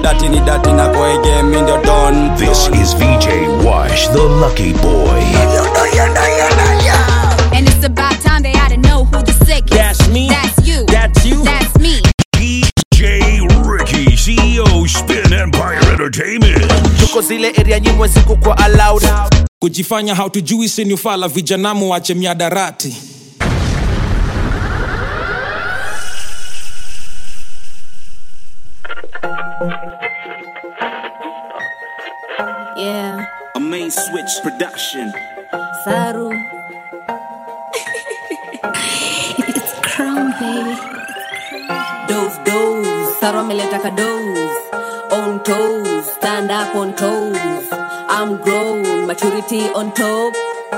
dati ni dati na koege mi ndio don This is VJ Wash, the lucky boy. And it's about time they ought to know who the sick is. That's me. That's you. That's you. That's me. DJ Ricky, CEO Spin Empire Entertainment. tuko zile area nyimwe siku kwa allowed kujifanya hautujui sinufala vijanamu wache miadarati Yeah, A main switch production. Saru. it's crown baby. Dose, dose. Saru ameleta ka dose. On toes, stand up on toes. I'm grown, maturity on top.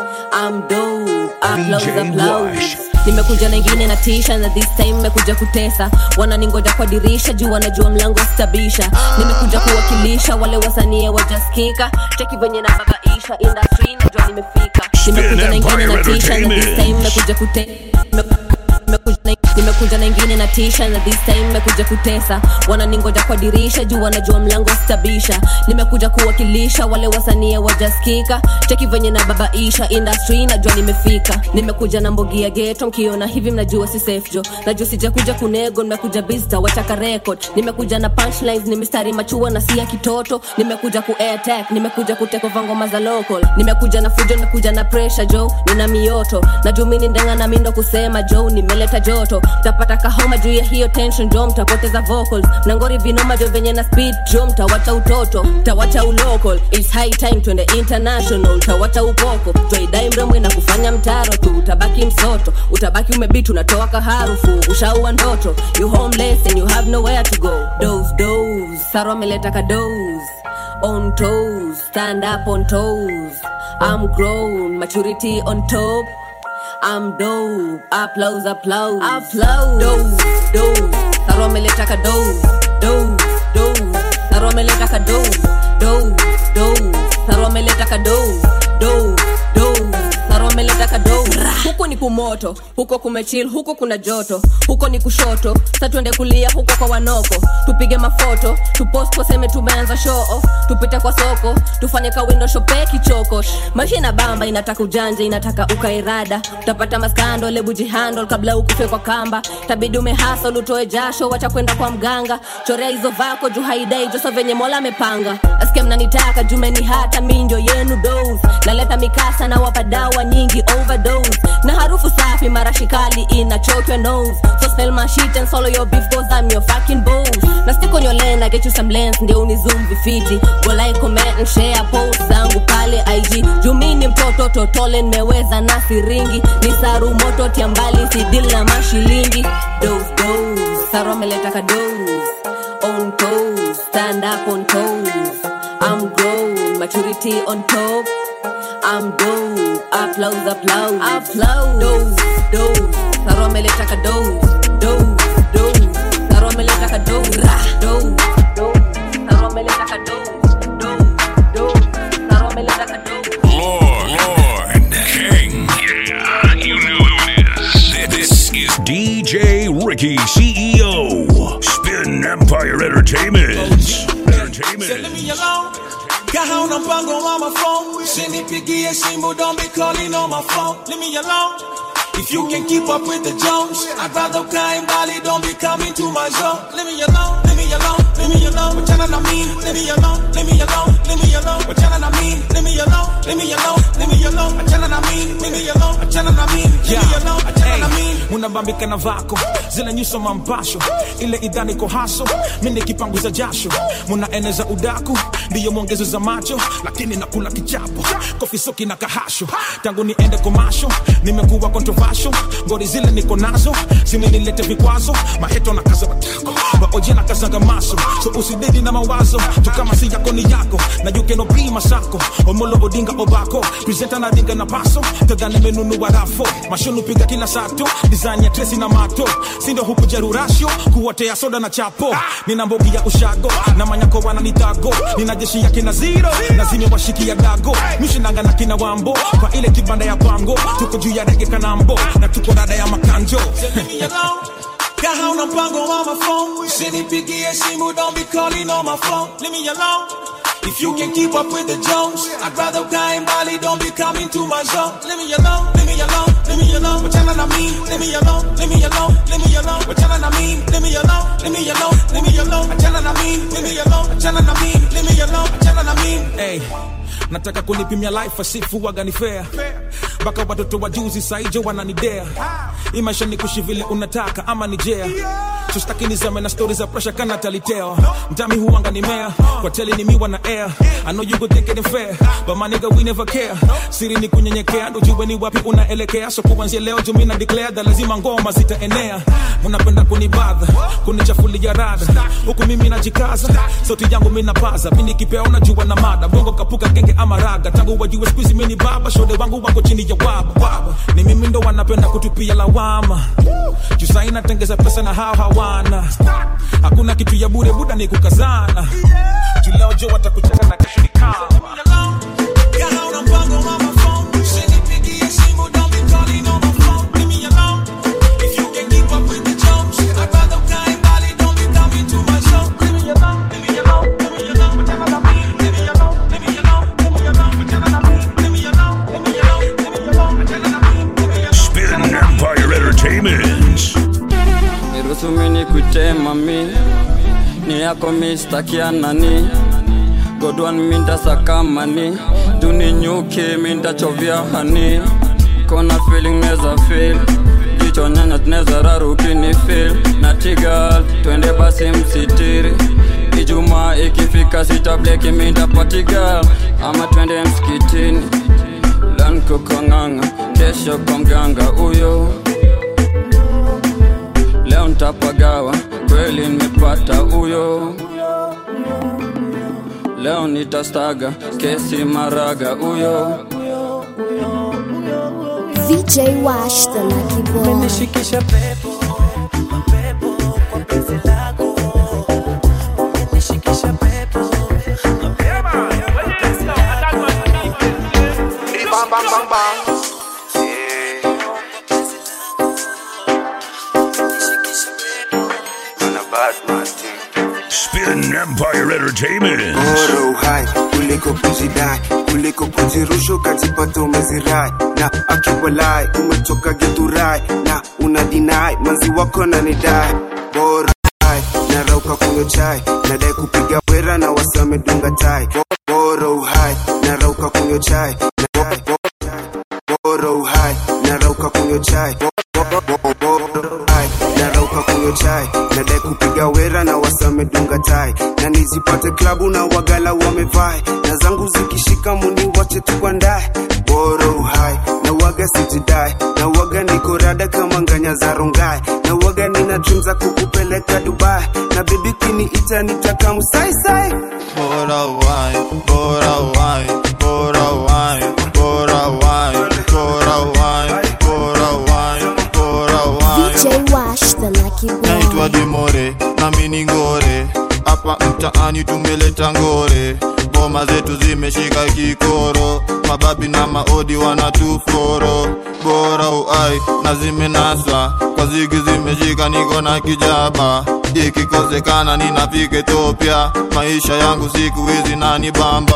I'm dope, applause, VJ applause. Wash. nimekuja na ingine na tisha na this time nimekuja kutesa wananingoja kwa dirisha juu wanajua mlango stabisha nimekuja kuwakilisha wale wasanie wajaskika cheki venye na babaisha industry najua nimefika nimekuja na ingine na tisha na this time nimekuja kute nimeku- nimekuja na- nimekuja na ingine na tisha na this time nimekuja kutesa wananingoja kwa dirisha juu wanajua mlango stabisha nimekuja kuwakilisha wale wasanie wajaskika cheki venye na babaisha industry najua nimefika nimekuja na mbogi ya geto mkiona hivi mnajua si safe jo najua sijakuja kunego nimekuja bista wataka record nimekuja na punchlines ni mistari machua na si ya kitoto nimekuja ku attack nimekuja kutekova ngoma za local nimekuja na fujo nimekuja na pressure jo nina mioto najua mimi ni ndenga na mindo kusema jo nimeleta joto tapata kahoma juu ya hiyo tension jo mtapoteza vocals na ngori vinoma jo venye na speed jo mtawacha utoto mtawacha ulocal It's high time twende international utawacha upoko twaidai mremwe na kufanya mtaro tu utabaki msoto utabaki umebitu unatoa kaharufu ushaua ndoto you homeless and you have nowhere to go dose dose saro ameleta ka dose on toes stand up on toes i'm grown maturity on top I'm dope, applause, applause, applause. Dose, dose, Saro ameleta ka dose, dose, dose. Saro ameleta ka dose, dose, dose. Saro ameleta ka dose, dose, dose. Saro ameleta ka dose. Huku ni kumoto, huko kumechill, huko kuna joto, huko ni kushoto, sa tuende kulia huko kwa wanoko, tupige mafoto, tupost waseme tumeanza show off, tupite kwa soko, tufanye ka window shope kichoko. Maisha ina bamba, inataka ujanja, inataka ukairada, utapata maskando, lebu jihandle kabla ukufe kwa kamba, tabidi umehasol, utoe jasho, wacha kwenda kwa mganga, chorea hizo vako juu haidai joso venye mola amepanga, asikia mnanitaka jumeni hata minjo yenu dose, naleta mikasa na wapa dawa nyingi overdose, na harufu safi marashi kali ina choke your nose, so smell my shit and swallow your beef cause I'm your fucking boss, na stick on your lane, I get you some lens, ndio unizoom vifiti, go like, comment and share post zangu pale IG, juu mi ni mtoto totole nimeweza na siringi, ni saru moto tia mbali si deal na mashilingi, dose dose, saru ameleta ka dose, on toes, stand up on toes, I'm grown, maturity on top. I'm dope, applause, applause, applause. Dose, dose, Saro ameleta ka dose, dose, dose. Saro ameleta ka dose, dose, dose. Saro ameleta ka dose, dose, dose. Saro ameleta ka dose. Lord, Lord, King. Yeah, you know who it is. This is DJ Ricky, CEO, Spin Empire Entertainment. Entertainment. Got hauna mpango on my phone. Sinipigie simu, don't be calling on my phone. Leave me alone. If you can keep up with the Jones, I'd rather climb Bali, don't be coming to my zone. Leave me alone, leave me alone, leave me alone. What you I mean? Leave me alone, leave me alone, leave me alone. What you I mean? Leave me alone, leave me alone, leave me alone. What you I mean? Leave me alone, what you I mean? Leave me alone, what you I mean? munabambika na vako zile nyuso mampasho ile idhani ko haso mimi kipanguza jasho munaeneza udaku ndiyo mwongezo za macho lakini nakula kichapo kofi soki na kahasho tangu niende komasho nimekuwa controversial ngori zile niko nazo zimenilete vikwazo maheto na kaza matako baoje na kazaga maso so usidedi na mawazo tu kama si yako ni yako na you can be masako omolo odinga obako presenter na dinga na paso tadhani menunua rafo mashunu piga kila sato design ya tresi na mato sindo huku jerurasho kuotea soda na chapo nina mbogi ya ushago na manyako wananitago nina jeshi ya kina zero na zimewashikia dago mishinanga na kina wambo kwa ile kibanda ya pango tuko juu ya rege kanambo na tuko dada ya makanjo Leave me alone. Got Got hauna mpango on my phone. Usinipigie simu, don't be calling on my phone. Leave me alone. If you can keep up with the Jones, I'd rather die in Bali, don't be coming to my zone. Leave me alone, leave me alone, leave me alone. What y'all mean? Leave me alone, leave me alone, leave me alone. What y'all mean? Leave me alone, leave me alone, leave me alone. What y'all mean? Leave me alone, what y'all mean? Leave me alone, what y'all mean? Hey, nataka kunipimia life asifu waga ni fair mpaka watoto wa juzi saijo wananidea hii maisha ni kushi vile unataka ama ni jea sustaki nizame na stori za presha kana taliteo mtami huanga ni mea kwa teli ni miwa na air I know you go think it ain't fair but my nigga we never care siri ni kunyenyekea ndo jue ni wapi unaelekea so kuanzia leo jumi na declare that lazima ngoma zitaenea mnapenda kunibadha kunichafulia rada huku mimi najikaza sauti yangu minapaza pindi kipea unajua na mada bongo kapuka genge ama raga tangu wajue skuizi mini baba shode wangu wako chini ya waba waba ni mimi ndo wanapenda kutupia lawama jusai natengeza pesa na hao hawana hakuna kitu ya bure buda ni kukazana juleo jo watakucheka na kesho ni kama Got hauna mpango on my phone. Usinipigie simu, don't be calling on my phone. Leave me alone. If you can keep up with the Jones, I'd rather die in Bali, don't be coming to my zone. Leave me alone, leave me alone, leave me alone. What y'all mean? Leave me alone, leave me alone, leave me alone. What y'all mean? Leave me alone, leave me alone, leave me alone. What y'all mean? Leave me alone. Spin Empire Entertainment. niruhusu mini kuitema mi ni yako mistakia nani godwan mindasakamani duninyuki mindachovya hani kona feeling neza feel jicho nyanya tuneza rarukini feel na tigal twende basi msitiri ijumaa ikifika sitableki mindapatigal ama twende msikitini lankokong'ang'a kesho kwa mganga huyo leo ntapagawa kweli nimepata huyo leo nitastaga kesi maraga huyo VJ Wash the Lucky Boy. umenishikisha pepo mapepo kwa penzi lako umenishikisha pepo mapepo kwa penzi lako Bang, bang, bang, bang. Spin Empire Entertainment. bora uhai kuliko kujidai kuliko kujirusha ukajipata umezirai na akiwalai umetoka githurai na una dinai manzi wako na nidai bora uhai narauka kunywa chai nadai kupiga wera na wasamedunga tai bora uhai narauka kunywa chai na- bora uhai narauka kunywa chai Bora uhai, narauka kunywa chai nadai kupiga wera na wasamedunga tai na nizipate klabu na wagala wamevai na zangu zikishika muni wache tukwandae bora uhai na waga sijidai na waga niko rada kama nganya za rongai na waga nina dream za kukupeleka dubai na bebi kiniita nitakamu saisai Bora wine, bora wine, bora wine, bora wine, bora wine, bora wine, bora wine. VJ Wash the Lucky Naitwa Boy. Demore, nami ni ngore, hapa mtaani tumeleta ngore, ngoma zetu zimeshika kikoro, mababi na maodi wanatuforo, bora uai na zimenaswa, kwa zigi zimeshika, niko na kijaba, ikikosekana ninafika Ethiopia, maisha yangu siku hizi nani bamba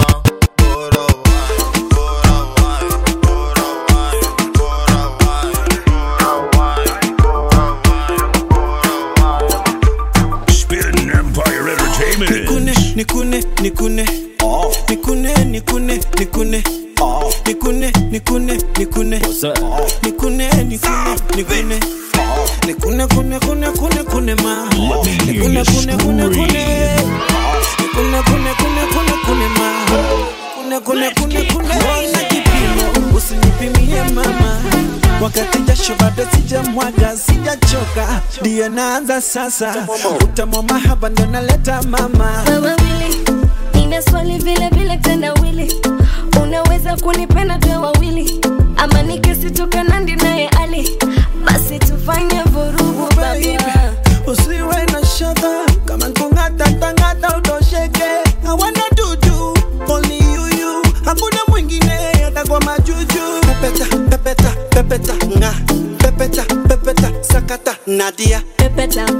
Spin Empire Entertainment. nikune nikune nikune nikune nikune nikune nikune nikune nikune nikune nikune nikune nikune kune kune kune kune ma nikune kune kune kune nikune kune kune kune kune ma kune kune kune kune ina kipimo usinipimie mama wakati jasho bado sijamwaga sijachoka ndiyo naanza sasa utamwa mahaba ndo naleta mama wewe wili nina swali vile vile tena wili unaweza kunipenda twe wawili ama nikisitoka nandi naye ali basi tufanye vurugu Baby, baba usiwe na shaka kama nkung'ata tangata utosheke hawana dudu only you you hakuna mwingine hata kwa majuju pepeta pepeta pepeta nga pepeta pepeta sakata nadia pepeta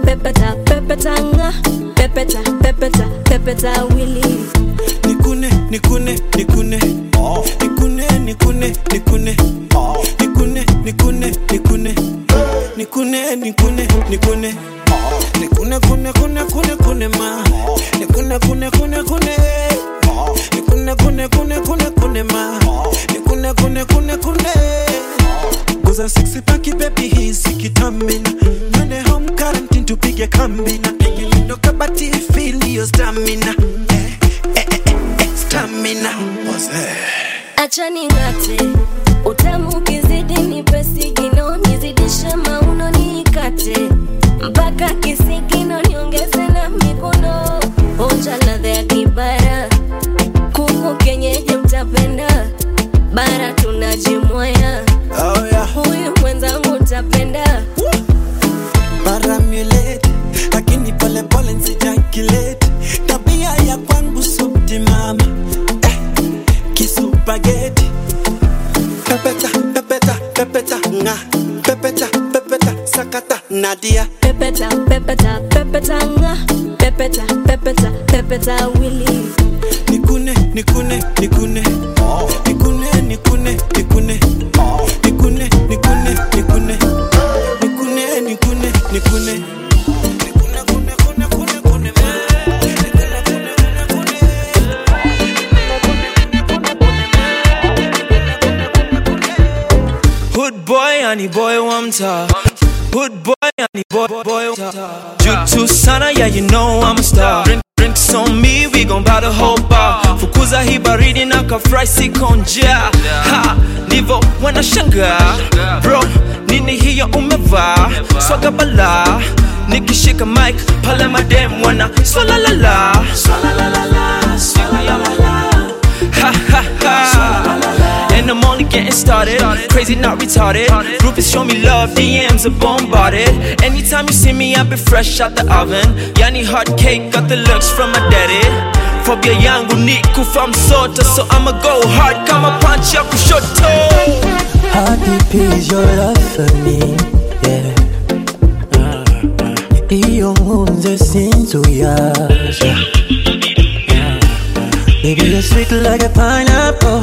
pepeta pepeta pepeta wili nikune nikune nikune nikune nikune nikune nikune nikune nikune nikune nikune nikune nikune kune kune kune kune ma nikune kune kune kune nikune kune kune kune kune ma nikune kune kune kune Goza sexy paki baby hizi kitamina Twende home quarantine tupige kambina Ndo kabati feel your stamina eh, eh, eh, eh, Stamina acha ning'ate utamu ukizidi nipe sigino nizidishe mauno niikate mpaka kisigino niongeze na mikono onja ladha ya kibara kuku kenyeji mtapenda bara tunajimwaya oh, yeah. huyu mwenzangu utapenda Paramulate lakini pole pole nsijakilete tabia ya kwangu subti mama eh, kisupageti pepeta pepeta pepeta nga pepeta pepeta sakata nadia pepeta pepeta pepeta nga pepeta pepeta pepeta wili nikune nikune nikune nikune nikune nikune nikune nikune nikune nikune nikune nikune Hood boy, honey boy, one top. Hood boy, honey boy, boy, one top. Jutu sana, yeah, you know I'm a star. Drink, drinks on me, we gon' buy the whole bar. Fukuza hii baridi na kafry sikonja. Ha, ndivyo wanashangaa. Bro, nini hiyo umevaa? Swaga bala. Nikishika mic, pale madem wana swalalala. Swalalala, swalalala. Ha ha ha. And I'm only getting started. Crazy, not retarded. Groupies show me love, DMs are bombarded. Anytime you see me, I be fresh out the oven. Yani hot cake, got the looks from my daddy. Phobia yangu ni kufa msota, so I'ma go hard kama punch ya kushoto. How deep is your love for me? Yeah. Iyo nkunze sinzuyaza Baby, you're sweet like a pineapple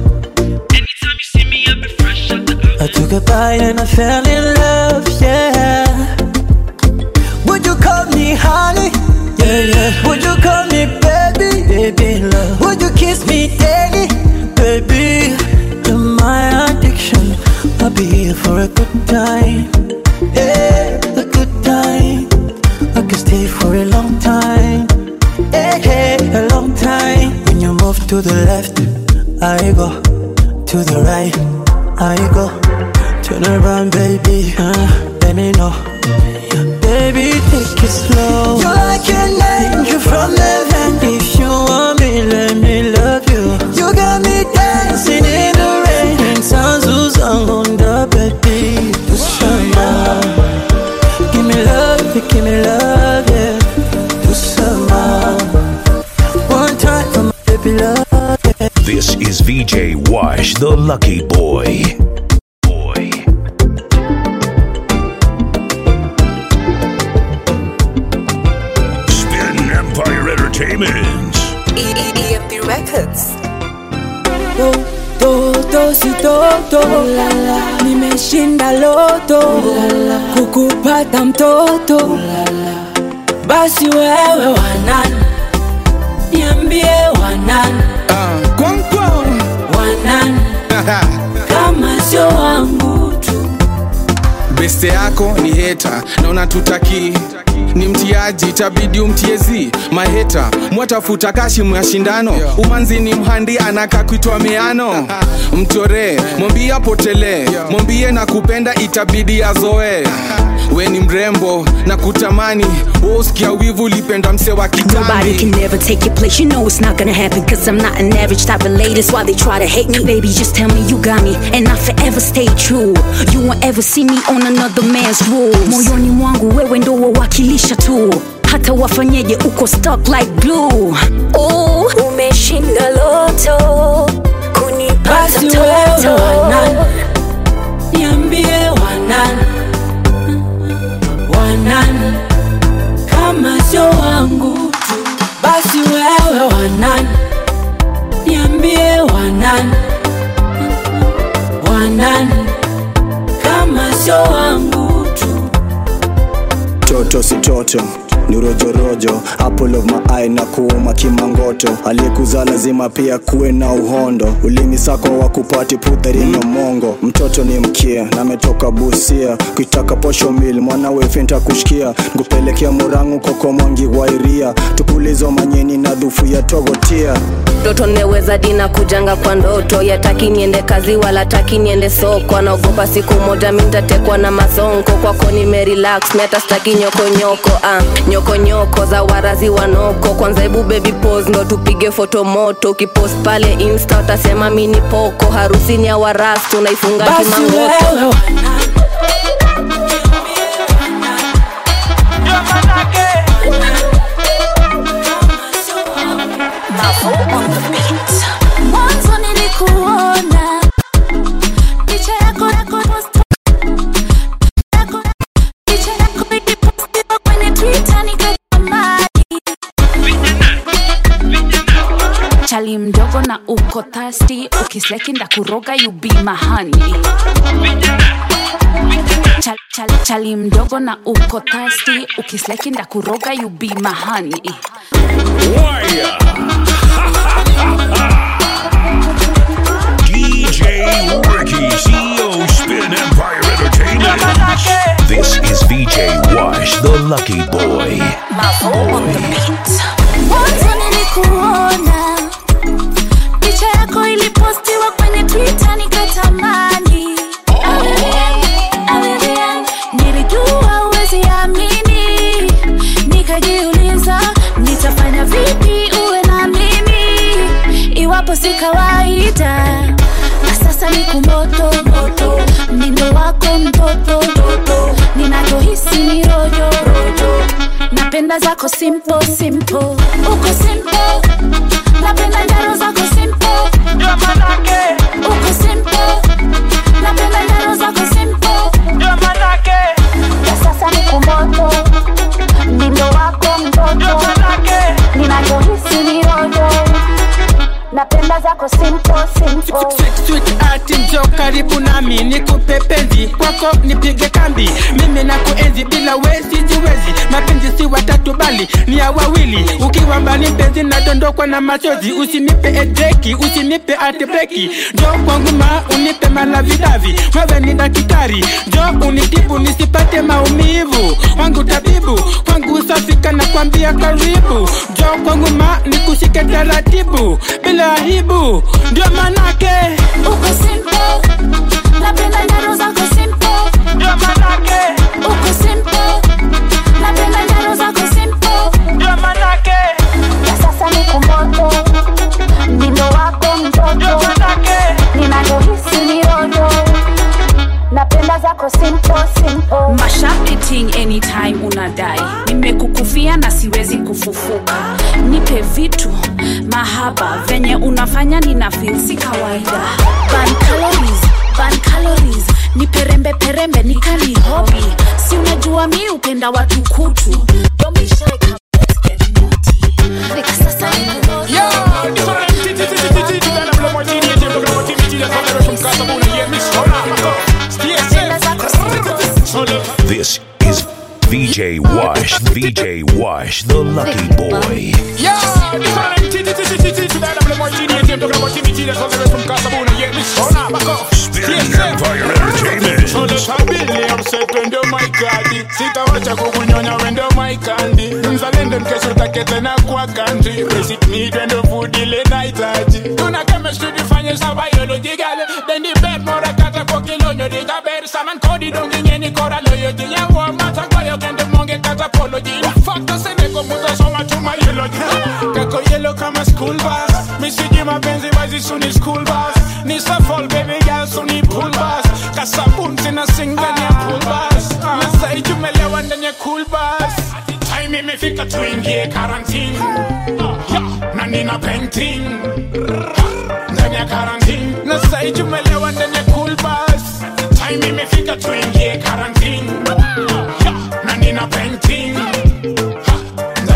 I took a bite and I fell in love, yeah Would you call me honey? Yeah, yeah Would you call me baby? Baby, love Would you kiss me daily? Baby, you're my addiction I'll be here for a good time Yeah, a good time I can stay for a long time Yeah, yeah, a long time When you move to the left I go To the right I go Turn around, baby. Uh, let me know. Baby, take it slow. You're like an angel from heaven. If you want me, let me love you. You got me dancing in the rain. And sounds on the baby. Do summer. Give me love, give me love, yeah. Do summer. One time for my baby love, yeah. This is VJ Wash, the lucky boy. Spin Empire Entertainment. EMP Records. Do, do, do, si toto nimeshinda loto kukupata mtoto basi wewe wanani niambie wanani wanani kama sio wangu tu beste yako ni heta na unatutaki ni mtiaji itabidi umtiezi maheta mwatafuta kashimu ya shindano umanzi ni mhandi anaka kuitwa miano mchoree mwambie apotelee mwambie na kupenda itabidi azoe we ni mrembo na kutamani woskia wivu ulipenda mse wa Nobody can kitambi never take your place. You know it's not gonna happen. Cause I'm not an average type of lady. That's why they try to hate me. Baby, just tell me you got me. And I forever stay true. You won't ever see me on another man's rules. Moyoni mwangu wewe ndo wawakilisha tu. Hata wafanyeje uko stuck like glue. Oh, umeshinda loto. Kunipata basi wewe mtoto. wanani niambie wanani wanani kama sio wangu tu basi wewe wanani niambie wanani wanani kama sio wangu tu toto si toto ni rojorojo apple of my eye na kuuma kimangoto aliyekuzaa lazima pia kuwe na uhondo ulimi sako wa kupati putharino mongo mtoto ni mkia na ametoka busia kuitaka posho mil mwanawe fenta kushikia nkupelekea murangu koko mwangi wairia tupulizo manyeni na dhufu ya togotia ndoto neweza dina kujanga kwa ndoto yataki niende kazi wala taki niende soko anaogopa siku moja mintatekwa na mazonko kwako nimerelax miata staki nyokonyoko ah, nyokonyoko za warazi wanoko kwanza hebu baby pose ndo tupige foto moto ukipost pale insta utasema mini poko harusini ya waras tunaifunga basi kimangoto wewe mwanzo nilikuona picha yako yako post- yako- picha yako ilipostiwa kwenye Twitter nikatamani. chali mdogo na uko thirsty ukisleki ndakuroga you be mahani chali, chali, chali mdogo na uko thirsty ukisleki ndakuroga you be mahani DJ Ricky, CEO Spin Empire Entertainment. This is VJ Wash, the lucky boy. mwanzo nilikuona picha yako ilipostiwa kwenye twitter nikatamani Alien, nilijua uwezi amini nikajiuliza nitafanya vipi uwe na mimi iwapo si kawaida na sasa ni kumoto moto mnindo wako mtoto ninachohisi ni rojo rojo napenda zako simple simple uko simple napenda njaro zako simple uko simple napenda njaro zako simple na sasa ni kumoto mnindo wako mtoto ninachohisi ni rojo napenda zako simple simple Sweet ati njo karibu nami nikupe penzi kwako nipige kambi mimi na kuenzi bila wezi jiwezi mapenzi si watatu bali ni ya wawili ukiwa mbali mpenzi nadondokwa na machozi usinipe edeki usinipe atibeki njo kwangu ma unipe malavidavi wewe ni daktari njo unitibu nisipate maumivu wangu tabibu kwangu safika na kwambia karibu njo kwangu ma nikushike taratibu bila aibu ndio manake uko simple napenda njaro zako simple ndio manake uko simple napenda njaro zako simple ndio manake na sasa ni kumoto mdindo wako mtoto ninachohisi ni rojo napenda zako simple simple mashapiting anytime unadai nimekukufia na siwezi kufufuka nipe vitu mahaba venye unafanya nina feel si kawaida ban calories, ban calories nipe rembe perembe nikali hobi si unajua mi upenda watu kutu Don't be shy, come, let's get naughty. Fika sasa ni kumoto. This is VJ Wash, VJ Wash, the lucky boy. Spin Empire Entertainment. twende maikadi sitawacha kukunyonya wende maikandi mzalendo nkesho takete na kwa country basic need wende food ile nahitaji tuna chemistry difanye sa biological then the bed mora kata kwa kilonyo diga ber saman kodi dongi nyeni kora loyo jinya wa mata kwa yo kende monge kata apology factor sene ko muta soma tuma eulogy kako yellow kama school bus misiji mapenzi bazi suni school bus ni fall baby girl suni pool bus kasabun sina sing ndani ya pool bus na sai jumelewa ndani ya cool bus time imefika tuingie quarantine Yeah, na nina painting ndani ya quarantine na sai jumelewa ndani ya cool bus time imefika tuingie quarantine Yeah, na nina painting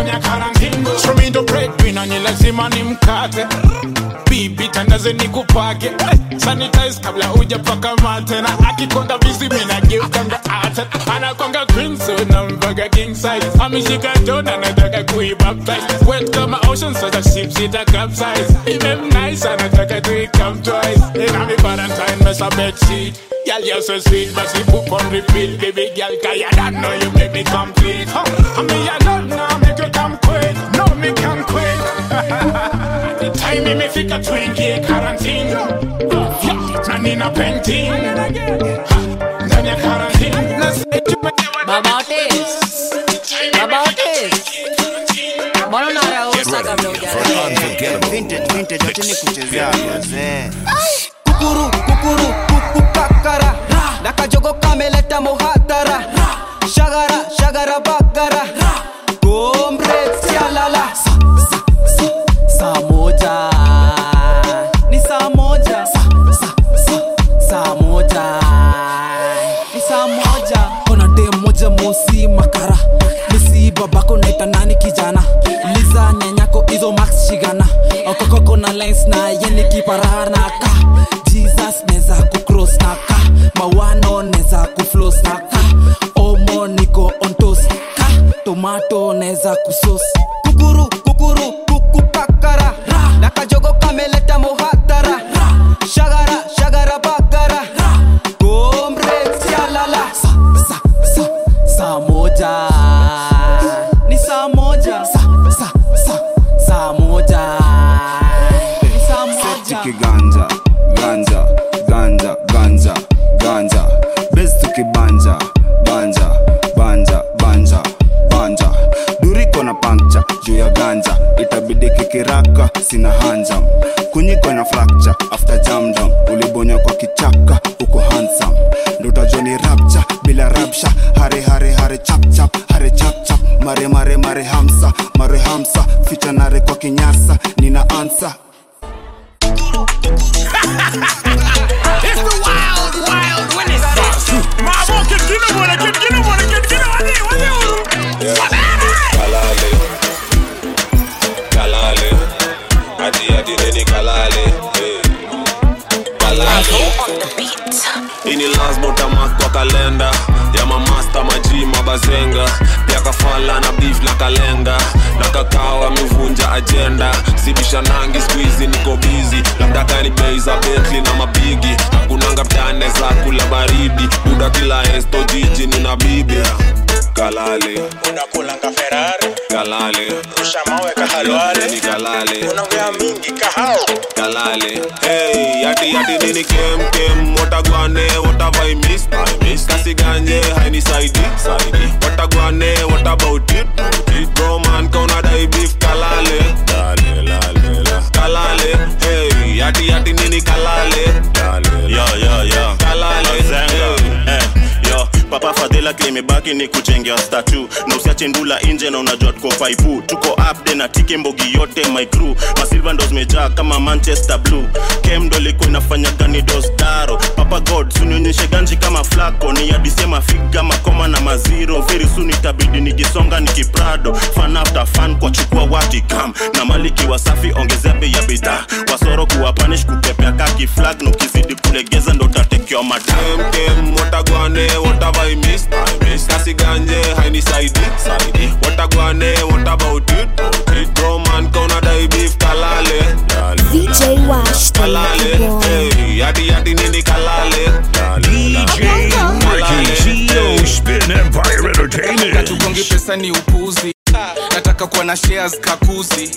na ni lazima ni mkate bibi tandaze ni kupake sanitize kabla hujapaka mate na akikonda bizi minageukanga ate anakonga queen so na mbaga king size ameshika jona nataka kuibaptize wet kama ocean sasa ship sita capsize imem nice anataka tuikam twice inami valentine mesa bedsheet Girl, you're so sweet, but she poop on repeat. Baby girl, cause you don't know you make me complete. Huh? I mean, you don't know, make you come quick. No, me can quit. the time me, me fika twinkie quarantine. Uh, yeah, na nina painting. Ndani ya quarantine. Na say you make me Baba Otis. Baba Otis. Mbona unarausa kabla hujaenda? Vintage, vintage, wacha nikuchezea wazee. kukuru kukuru kukupakara na kajogo kameleta muhatara shagara shagara bagara gombre sialala saa moja ni saa moja saa moja ni saa moja kona dem moja mosi makara misi babako naita nani kijana liza nyanyako izo max shigana okokoko na lines na yeni kiparana ka jesus neza kucross na ka mawano neza kuflos na ka omo niko ontos ka tomato neza kusos kukuru kukuru kukupakara na kajogo kameleta muhatara shagara shagara bagara gombre sialala saa moja ni saa moja saa moja ni saa moja tukiganja ganja ganja ganja ganja bes tukibanja banja banja banja banja duriko na pankcha juu ya ganja itabidi kikiraka sina hanjam kunyiko na fracture after jam down ulibonya kwa kichaka uko handsome ndo utajua ni rapcha bila rapsha hare hare hare chap chap hare chap chap mare mare mare hamsa mare hamsa ficha nare kwa kinyasa nina ansa It's the wild, wild Renaissance. Mamo, kid, get him on it, kid, get him on it, kid, get him on it, what you Kalale. Kalale. Adi adi neni kalale. Hey. Kalale. ini lasbotamak kwa kalenda ya mamasta maji mabazenga pia kafala na beef na kalenga na kakao amevunja ajenda sibishanangi skuizi niko bizi labda kani bei za betli na mabigi hakunanga mtane za kula baridi buda kila esto jiji nina bibi kalale unakulanga ferari kalale rusha mawe kahalwale ni kalale unaongea mingi kahao kalale hey yati yati nini kem kem watagwane watavai miss I miss kasi ganje haini saidi saidi watagwane what about it it bro man kauna dai beef kalale lale lale la kalale hey yati yati nini kalale lale yo yo yo kalale Zenga. Eh, yo papa fadhila kilimebaki ni kuchengea statu na usiache ndula nje na unajua tuko faipu tuko upde na tike mbogi yote my crew masilva ndo zimejaa kama manchester blue kem ndo ilikuwa inafanya gani dosdaro papa god sunionyeshe ganji kama flako ni adisema figa makoma na maziro very soon itabidi nikisonga nikiprado fan after fan kwa chukua watikam na maliki wasafi ongezea bei ya bidhaa wasoro kuwa panish kupepea kaki flag na ukizidi kulegeza ndo tatekewa madam kem kem watagwane watavai miss I miss kasi ganje haini saidi saidi watagwane what about it it bro man kauna dai beef kalale lale VJ Wash, the kalale lucky boy. hey yati yati nini kalale DJ Ricky, CEO Spin Empire Entertainment. katugongi pesa ni upuzi nataka kuwa na shares kakuzi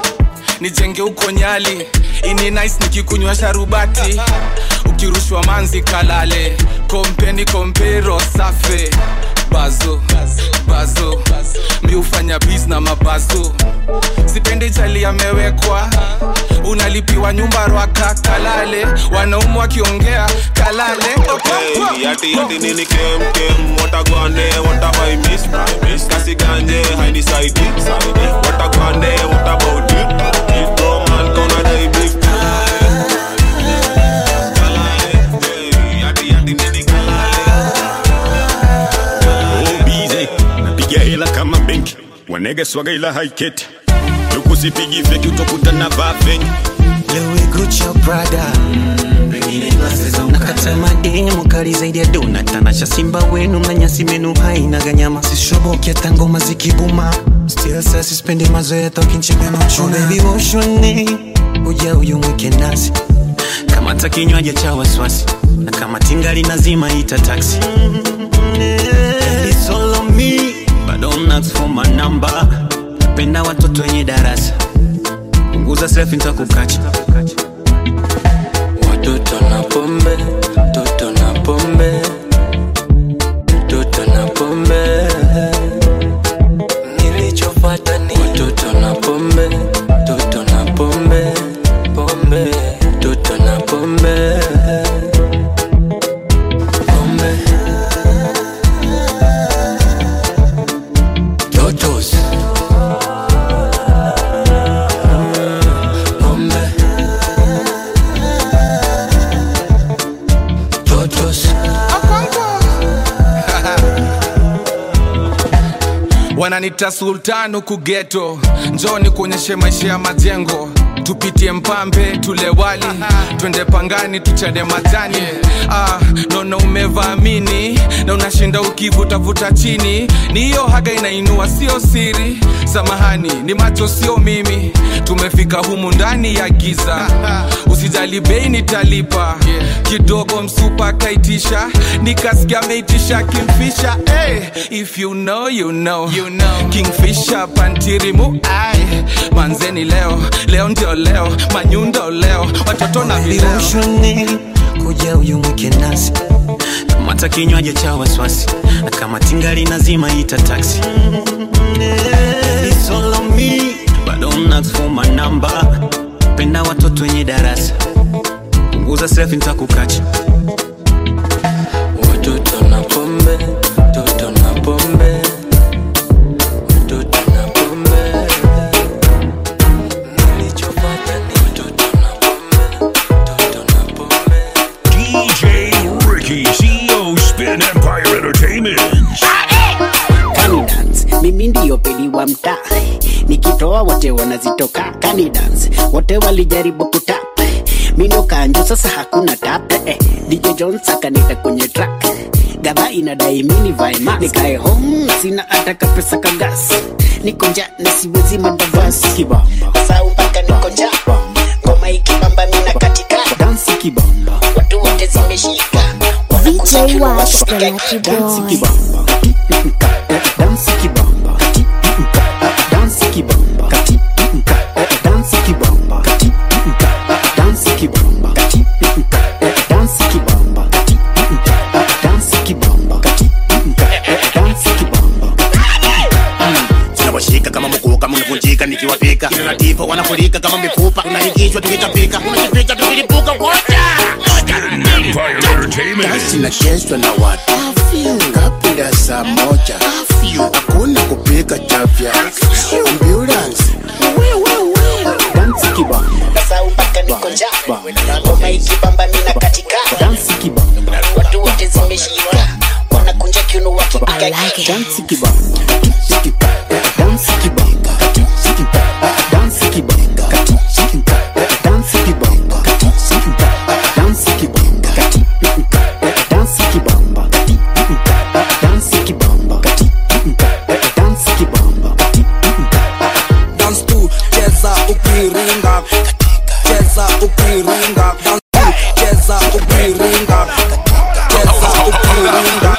nijenge huko nyali ini nice nikikunywa sharubati ukirushwa manzi kalale kompeni kompero safe bazo bazo mi hufanya bis na mabazo sipendi chali amewekwa unalipiwa nyumba rwaka kalale wanaumu wakiongea kalale Hey, yati yati nini kem kem watagwane watavai miss I miss kasi ganje haini saidi saidi watagwane what about it it bro man kauna dai beef Oh, bize napiga hela kama benki wanege swaga ila haiketi lukusipigi feki utokutana bafeng Louis Gucci Prada nakata mademu kali zaidi ya dona tanasha simba wenu mnanyasi menu haina ganyama sishoboki hata ngoma zikibuma still sa sispendi mazoea tokinchimeno chuna oh, baby woshone uja uyu mwike nasi kama ta kinywaji cha waswasi na kama tingali nazima ita taxi It's all on me but don't ask for my number napenda watoto wenye darasa punguza selfie nitakukacha Watoto na pombe, toto na pombe, toto na pombe. Nilichofuata ni watoto na pombe, toto na pombe, pombe, toto na pombe. Pombe. Totos. Pombe. Totos. wananita sultan huku geto njoni kuonyeshe maisha ya majengo tupitie mpambe tule wali twende pangani tuchane majani ah, naona umevaamini na unashinda ukivutavuta chini ni hiyo haga inainua sio siri samahani ni macho sio mimi tumefika humu ndani ya giza usijali bei nitalipa kidogo msupa kaitisha nikasikia ameitisha kimfisha hey, if you know, you know. You know. kingfisha pantirimu ai manzeni leo leo ndio leo manyundo leo watoto na vileo Viloshone kuja uyu mwike nasi kama ta kinywaji cha waswasi na kama tingali nazima ita taxi It's all on me but don't ask for my number penda watoto wenye darasa punguza selfie nitakukacha Watoto na pombe, toto na pombe, toto na pombe. Nilichofuata ni watoto na pombe, toto na pombe. DJ Ricky, CEO Spin Empire Entertainment. Kani dance, mimi ndiyo pedi wa mtaa nikitoa wote wanazitoka Kani dance, wote walijaribu kutap mino kanjo sasa hakuna tap eh, DJ Jones akanita kwenye track gadha inadai mini vae mask nikae home sina hata kapesa kagas niko njaa na siwezi madavasi kibamba sau mpaka niko njaa ngoma ikibamba mina katika dansi kibamba watu wote zimeshika VJ Wash the Lucky dansi Boy. kibamba dansi kibamba dansi kibamba dansi kibamba dansi kibamba dansi kibamba dansi kibamba dansi kibamba tunawashika kama mkuu kama umevunjika nikiwapika kinativo wanafurika kama mifupa unaingishwa tukitapika unajipika tukilipuka wote Empire Entertainment. Dansi inachezwa na watu kabla saa moja hakuna kupiga chafya ambulance dansi kibamba sau mpaka niko njaa ngoma ikibamba mina katika dansi kibamba watu wote zimeshika wanakunja kiuno wakipiga dansi kibamba dansi kibamba dansi kibamba dansi kibamba dansi kibamba dansi kibamba dansi kibamba dansi kibamba dance tu cheza ukiringa cheza ukiringa dance tu cheza ukiringa cheza ukiringa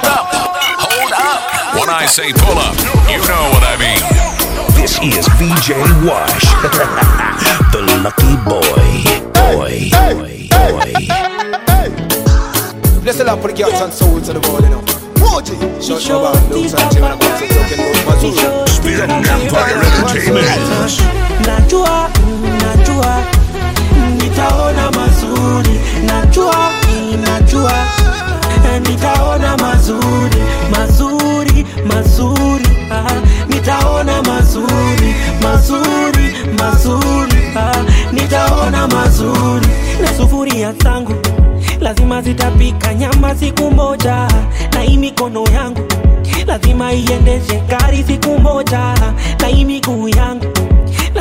When I say pull up, you know what I mean. This is VJ Wash, the lucky boy. Boy, boy, boy. Bless the Lord for the cats and souls of the world, you know. Moji, shut your mouth, looks and Jim and Cox and Token, Road, Mazur. Spin Empire Entertainment. najua najua nitaona mazuri najua najua eh, nitaona mazuri mazuri mazuri ah, nitaona mazuri mazuri mazuri ah, nitaona mazuri na sufuria zangu lazima zitapika nyama siku moja na hii mikono yangu lazima iendeshe gari siku moja na hii miguu yangu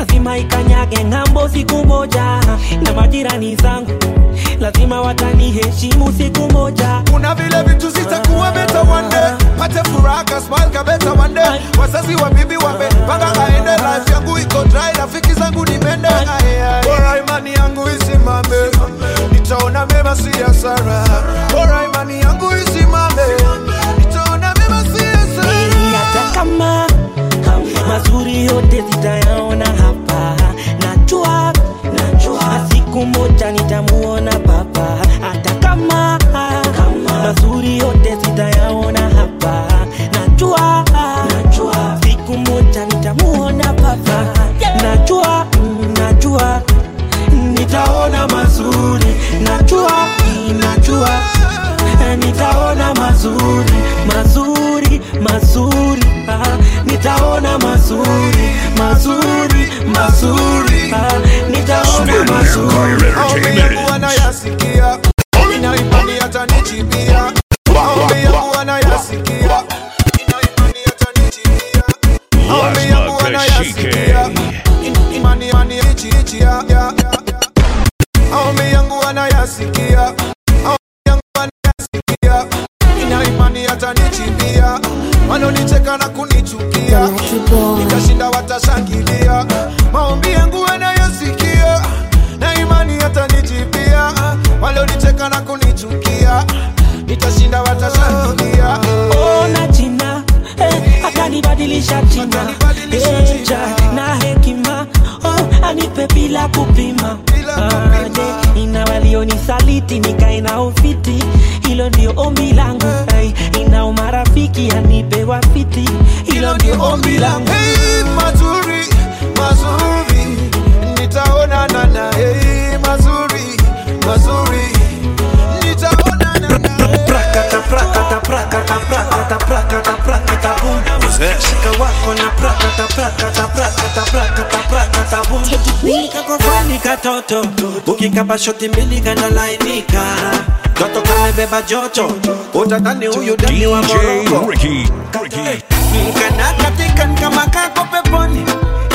nifike ng'ambo siku moja na majirani zangu lazima wataniheshimu siku moja kuna vile vitu zitakuwa beta one day pate furaha ka smile ka beta one day wazazi wa bibi wamepanga aende life yangu iko dry rafiki zangu ni mende bora imani yangu isimame nitaona mema si hasara bora imani yangu isimame nitaona mema si hasara hata kama mazuri yote zitayaona hapa najua najua siku moja nitamuona baba hata kama mazuri yote zitayaona hapa najua najua siku moja nitamuona baba najua mm, najua nitaona mazuri najua mm, najua eh, nitaona mazuri mazuri mazuri ah, nitaona mazuri mazuri mazuri ah, nitaona mazuri maombi yangu wanayasikia ina imani atanichibia maombi yangu wanayasikia maombi yangu wanayasikia In- imani imani ichi ichi ya ya maombi yangu wanayasikia maombi yangu wanayasikia ina imani atanichibia wanonicheka na kunichukia nikashinda watashangilia maombi yangu wanayasikia na imani atanijibia walionicheka na kunichukia nitashinda watashangilia ona jina eh, akanibadilisha jina eh, ja, na hekima oh, anipe bila kupima Ah, je, ina walionisaliti nikae na ufiti hilo ndio ombi langu hey, ina umarafiki anipe wafiti hilo ndio ombi langu hey, mazuri mazuri nitaonana na hey, mazuri mazuri nitaonana na prakata prakata prakata prakata prakata prakata boom shika wako na prakata prakata prakata prakata prakata boom kakofani katoto ukikapa shoti mbili kanalainika toto kamebeba joto utatani huyu dani wa moroko Ricky. kana katika kama kako peponi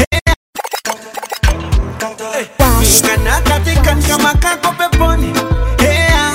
kana katika kama kako peponi Hea.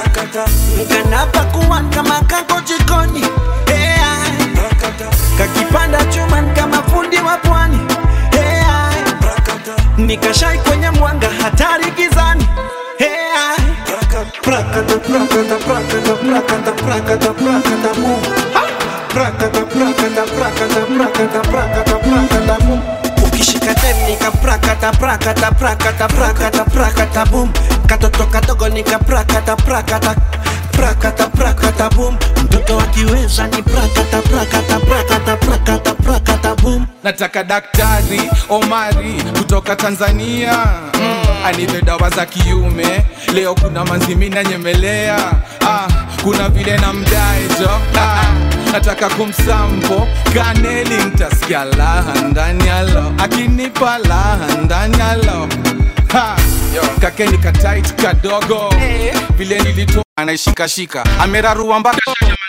kana pakuwa kama kako jikoni Hea. kakipanda chuma kama fundi wa pwani Hea. nikashai kwenye mwanga hatari gizani Hea. Prakata, prakata, prakata, prakata, prakata, prakata, mu. Ha! Prakata, prakata, prakata, prakata, prakata, prakata, mu. ukishika dem nika prakata prakata prakata prakata prakata boom katoto kadogo nika prakata prakata prakata prakata boom mtoto akiweza ni prakata prakata prakata prakata prakata boom nataka daktari omari kutoka tanzania mm, anipe dawa za kiume leo kuna manzimi nanyemelea ah, kuna vile na mdaejo ah, nataka kumsampo kaneli ntasikia laha ndani yalo akinipa laha ndani yalo Ha, yo, kakeni katait kadogo vile nilitoa anaishikashika amerarua mpaka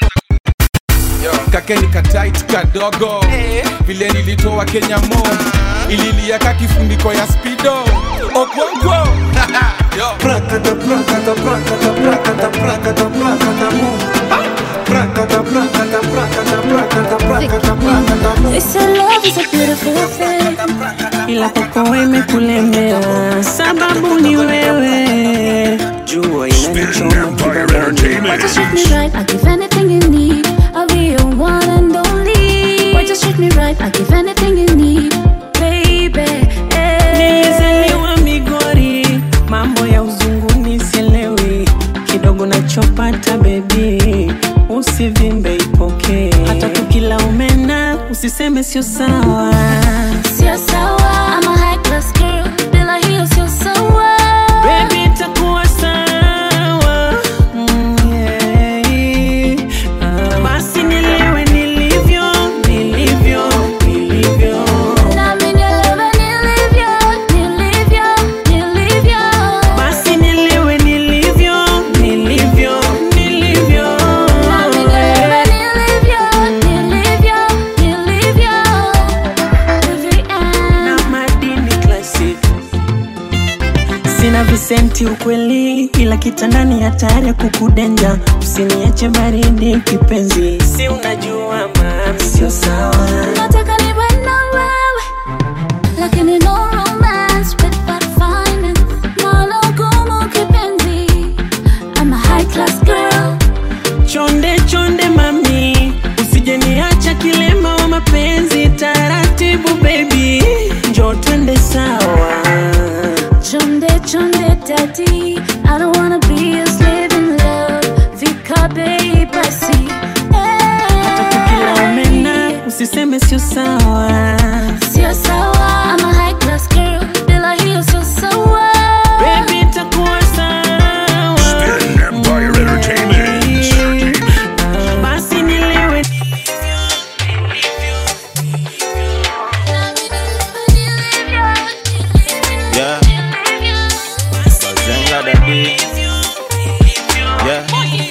Yo, kakeni katait kadogo vile nilitoa kenya mo ililiaka kifuniko ya spido okwonko prakata prakata prakata prakata prakata prakata mu prakata prakata prakata prakata prakata prakata mu They say love is a beautiful thing. Ila kwako imekulemea, sababu ni wewe. Jua Why just treat me right? I give anything you need. I'll be your one and only. Why just treat me right? I give anything you need, baby. Nilizaliwa Migori, mambo ya uzunguni sielewi, kidogo nachopata bebi, usivimbe ipokee, hata tukila umena usiseme sio sawa. Sio sawa. I'm a high class girl, bila hiyo sio sawa. Baby, itakuwa sawa. Mm, yeah. Ah, Basi nilewe nilivyo, nilivyo, nilivyo. Nami nielewe nilivyo, nilivyo, nilivyo. Basi nilewe nilivyo, nilivyo, nilivyo. Nami nielewe nilivyo, nilivyo, nilivyo. sina visenti ukweli, ila kitandani hatari ya kukudenja. Usiniache baridi kipenzi, si unajua mama, sio sawa. Nataka niwe na wewe, lakini no romance without finance. Nalo gumu kipenzi, I'm a high class girl. Chonde chonde mami, usije niacha kilema wa mapenzi. Taratibu baby, njoo twende sawa. Chonde chonde daddy, I don't wanna be a slave in love. Fika bei basi, Kila umena usiseme sio sawa. sio sawa. I'm a high class girl, bila hiyo sio sawa. Baby itakuwa sawa. Spin Empire Entertainment. Basi nilewe Yeah. Bazenga dadi. Yeah.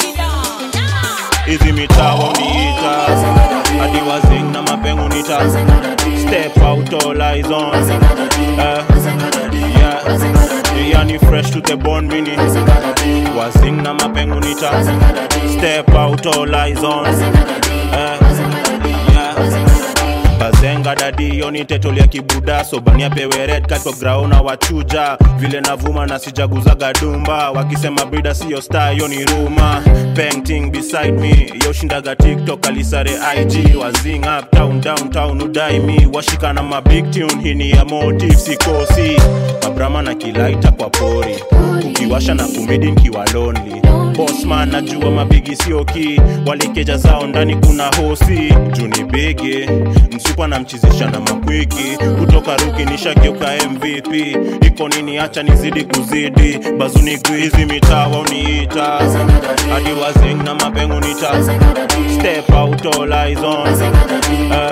Hizi mitaa waniita hadi wazing na mapengu nita step out all eyes on Eh, yeah. Yani fresh to the bone mini wazing na mapengu nita step out all eyes on Eh, yeah. bazenga dadi yoni tetolia kibuda sobania pewe red cat kwa graona wachuja vile navuma na sijaguzaga dumba wakisema brida siyo star yoni ruma painting beside me yoshindaga tiktok alisare ig wazing up town downtown udai mi washika na mabig tune hini ya motive sikosi mabrama na kilaita kwa pori ukiwasha na kumidi nkiwa lonely bosman najua mabigi sioki walikeja zao ndani kuna hosi juni bigi msupa na mchizisha na makwiki kutoka ruki nishageuka mvp iko nini hacha nizidi kuzidi bazuni guizi mitaa wauniita hadi wazing na mapengu nita step out all eyes on Eh,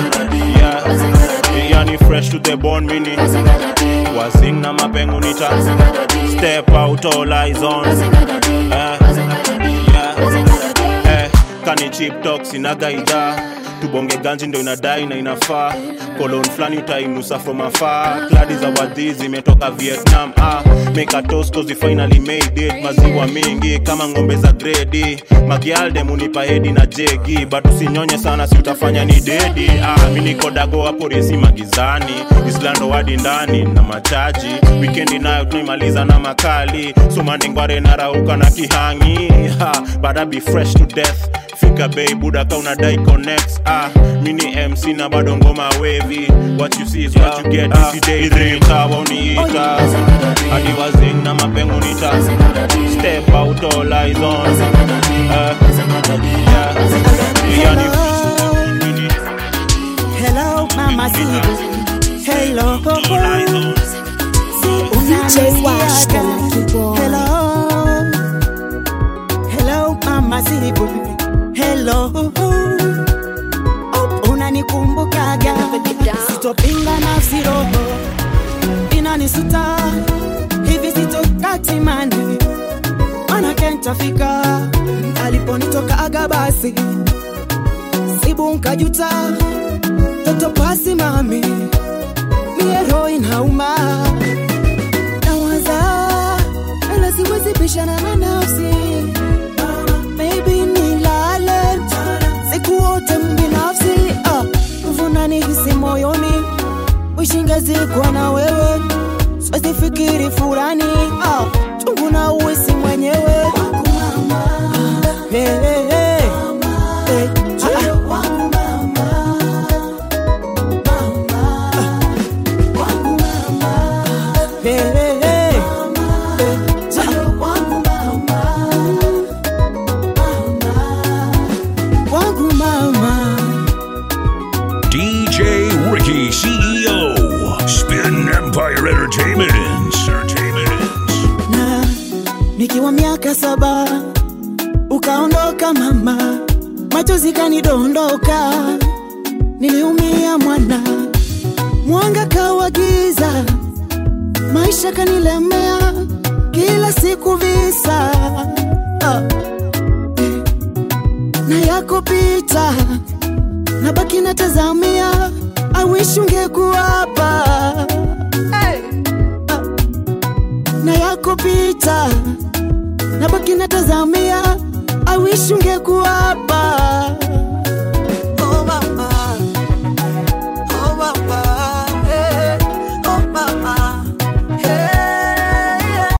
yeah. yani fresh to the bone mini wazing na mapengu nita step out all eyes on Eh, yeah. Eh, kani chip talk sinaga idhaa tubonge ganji ndo inadai na inafaa kolon flani utainusa from afar kladi za wadhi zimetoka vietnam ah, make a toast cause we finally made it maziwa mingi kama ng'ombe za gredi magialde munipa hedi na jegi but usinyonye sana si utafanya ni dedi ah, mi niko dago hapo resi magizani islando wadi ndani na machaji wikendi nayo tunaimaliza na makali sumandingware narauka na kihangi ha, but I be fresh to death fika bei buda ka unadai connects ah mini mc na bado ngoma wevi what you see is what you get uh, idrimtawa uniita hadi wazing na mapengu nita step out all eyes on uh, yeah. yani Hello, Mama Zibu. Hello. DJ Wash, the lucky boy. Hello. Hello, Mama Zibu. Hello. Oh, unanikumbukaga sitopinga nafsi roho inanisuta hivi sitokatimani mana kentafika aliponitokaga basi sibu nkajuta toto pasi mami miero inauma nawaza ela siwezi pishana na nafsi maybe nilale siku wote mbinafsi ah, vunani hisi moyoni wishingezikwa na wewe siwezi fikiri furani ah, chungu na uwisi mwenyewe Ah, hey, hey, hey. Hey, ah, ah. Hey, hey, hey. Wangu mama DJ Ricky CEO. Spin Empire Entertainment. Entertainment. na nikiwa miaka saba ukaondoka mama, machozi kanidondoka, niliumia mwana, mwanga kawa giza, maisha kanilemea, kila siku visa ah. na yako pita, nabaki natazamia, I wish ungekuwa hapa hey. na yako natazamia I wish ungekuwa hapa Oh mama, oh mama, hey, oh mama, hey,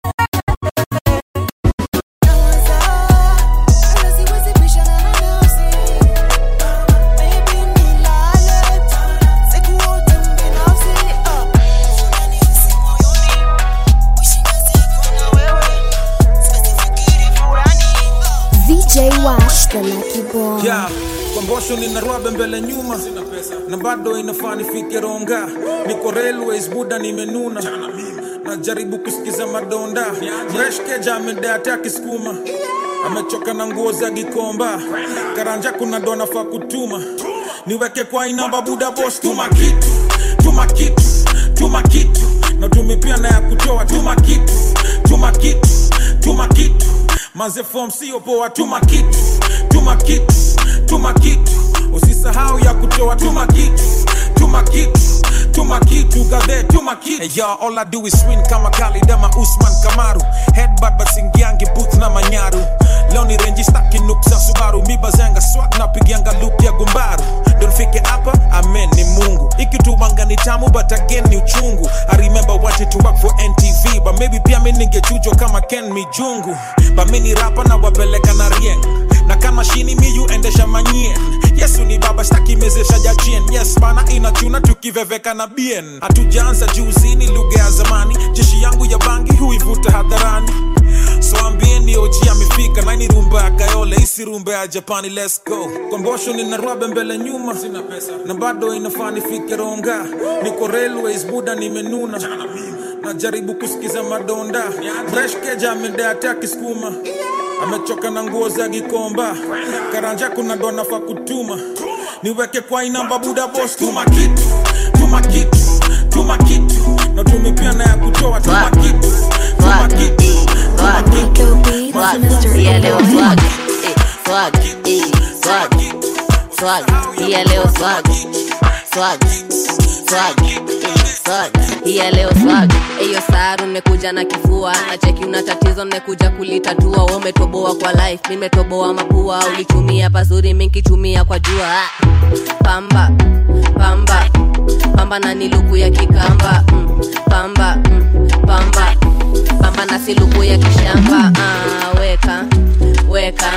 VJ Wash, the lucky boy. yeah. kwa mbosho nina rwabe mbele nyuma na bado inafaa nifike ronga niko railways buda nimenuna najaribu kusikiza madonda mreshkeja amedeate akisukuma amechoka na nguo za gikomba karanja kuna ndo nafaa kutuma niweke kwa inamba buda bos tuma kitu tuma kitu tuma kitu na tumi pia na ya kutoa tuma kitu tuma kitu tuma kitu maze fom sio poa tuma kitu tuma kitu tuma kitu usisahau ya kutoa tuma kitu tuma kitu tuma kitu gadhe tuma kitu hey, yo, all I do is win kama kalidama usman kamaru headbutt basingiangi booth na manyaru leo ni renji staki nuksa subaru mibazanga swat napigianga loop ya gumbaru ndo nifike hapa amen ni mungu ikitumanga ni tamu but again ni uchungu i remember wanted to work for ntv but maybe pia mi ningechujwa kama ken mijungu but mi ni rapa na wapeleka na rieng na kama shini miyu endesha manyien yesu ni baba staki mezesha jachien yes bana inachuna tukiveveka na bien hatujaanza juuzini lugha ya zamani jeshi yangu ya bangi huivuta hadharani so ambieni oji amefika naini rumba ya kayole isi rumba ya japani let's go kombosho nina rwabe mbele nyuma sina pesa na bado inafaa nifike ronga niko railways buda nimenuna najaribu kusikiza madonda breshkeja amedeate akisukuma amechoka na nguo za gikomba karanja kuna ndo nafaa kutuma niweke kwa inamba buda bos tuma kitu tuma kitu tuma kitu na tumi pia na ya kutoa tuma kitu tuma kitu tuma kitu Yeah, leo swag, eh, swag, eh, swag, swag, yeah, leo swag, swag, swag, eh, swag, yeah, leo swag. Eyo saru nimekuja na kifua na cheki una tatizo nimekuja kulitatua. Wewe umetoboa kwa life, mimi nimetoboa mapua. Ulitumia pazuri, mimi nikitumia kwa jua. Ah, Pamba, pamba, pamba na niluku ya kikamba. Mm, pamba, mm, pamba, pamba na siluku ya kishamba. Ah, weka weka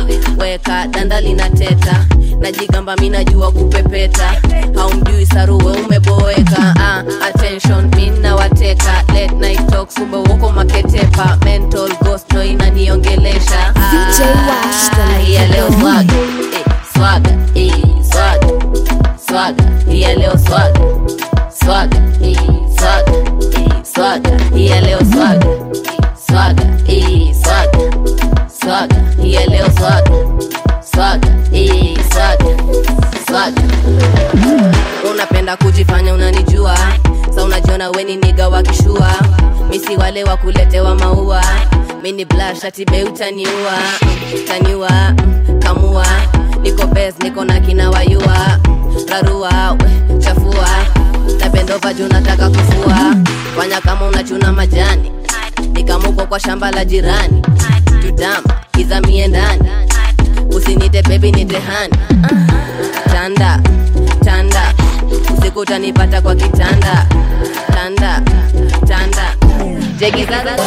weka danda linateta najigamba mi najua kupepeta haumjui saruwe umeboeka ah, attention mi nawateka late night talk sumbe woko maketepa mental ghost no inaniongelesha VJ Wash, the ah, yeah, leo swaga eh, swaga eh, swaga swaga yeah, leo swaga swaga eh, swaga eh, swaga yeah, leo swaga swaga eh, swaga swaga yeah, leo swaga swaga eh, swaga swaga unapenda kujifanya unanijua sa unajiona weni niga wakishua misi wale wa kuletewa maua mini blashatibe utaniua taniua mm, kamua niko bes niko na kina wayua rarua we, chafua na bendova juu nataka kufua fanya kama unachuna majani nikamuko kwa shamba la jirani tutama izamie ndani usinite bebi nitehani tanda tanda usiku utanipata kwa kitanda tanda tanda jegizaza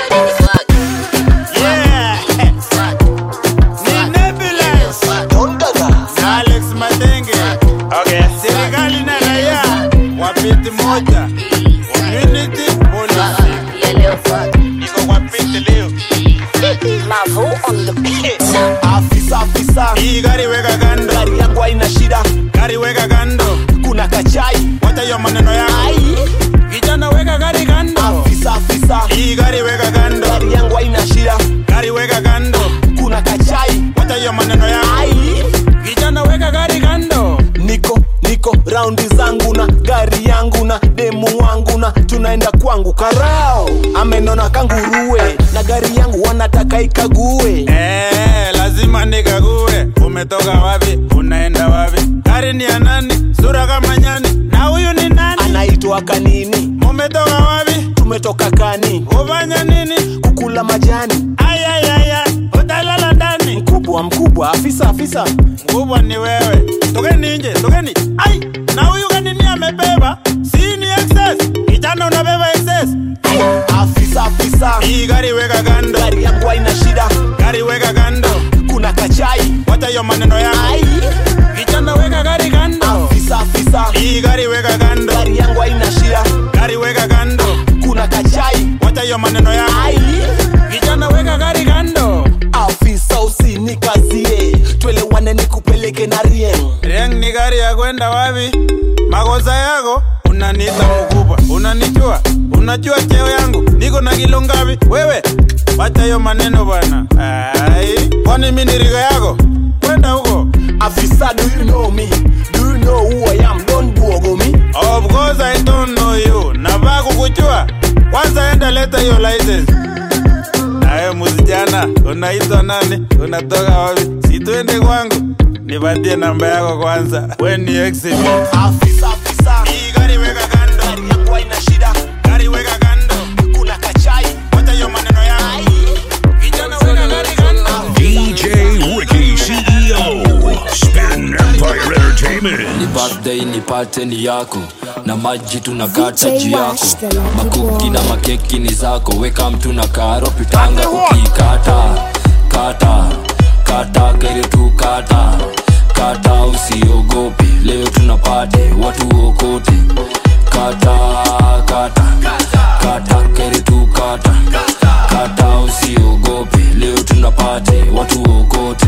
Alex Matenge. Okay. Serikali na raia wapiti moja. Community policy. Iko kwa piti leo. afisa afisa Hii gari weka kando. gari yangu haina shida Gari weka kando. kuna kachai Wacha hiyo maneno yako. Kijana weka gari kando. afisa afisa Hii gari weka kando. gari yangu haina shida Gari weka kando. kuna kachai Wacha hiyo maneno yako. Kijana weka gari kando. niko niko raundi zangu na gari yangu na demu wangu na tunaenda kwangu karao amenona kanguruwe na gari yangu wanataka ikague Eh, lazima nikague. Umetoka wapi? Unaenda wapi? Gari ni ya nani? Sura kama nyani. Na huyu ni nani? anaitwa kanini Mumetoka wapi? tumetoka kani Ufanya nini? kukula majani Ay, ay, ay, ay. umelala ndani mkubwa mkubwa afisa afisa mkubwa ni wewe tokeni nje tokeni ai na huyu kanini amebeba si ni excess kijana unabeba excess afisa afisa hii gari weka kando gari yangu haina shida gari weka kando kuna kachai wacha hiyo maneno yako kijana weka gari kando afisa afisa hii gari weka kando gari yangu haina shida gari weka kando kuna kachai wacha hiyo maneno yako kijana weka gari kando afisa usinikazie twelewane nikupeleke na rieng rieng ni gari ya kwenda wapi makosa yako unaniita mkubwa unanijua unajua cheo yangu niko na kilo ngapi wewe wacha hiyo maneno bwana ai kwani mi ni riga yako kwenda huko afisa do you know me do you know who i am don't buogo me of course i don't know you nafaa kukujua kwanza enda leta hiyo license nawe musijana unaitwa nani unatoka wapi situende kwangu nipatie namba yako kwanza we ni exhibit afisa afisa hii gari weka kando gari yangu haina shida gari weka kando kuna kachai wacha hiyo maneno yako kijana weka gari kando DJ Ricky CEO, Spin Empire Entertainment. ni birthday nipate ni yako na maji tunakata DJ juu yako Wash, the lucky makuki boy. na makeki ni zako weka mtu na karo pitanga ukikata kata kata kere tu kata kata usiogope leo tunapate watu okote kata kata kata kere tu kata kata usiogope leo tunapate watu okote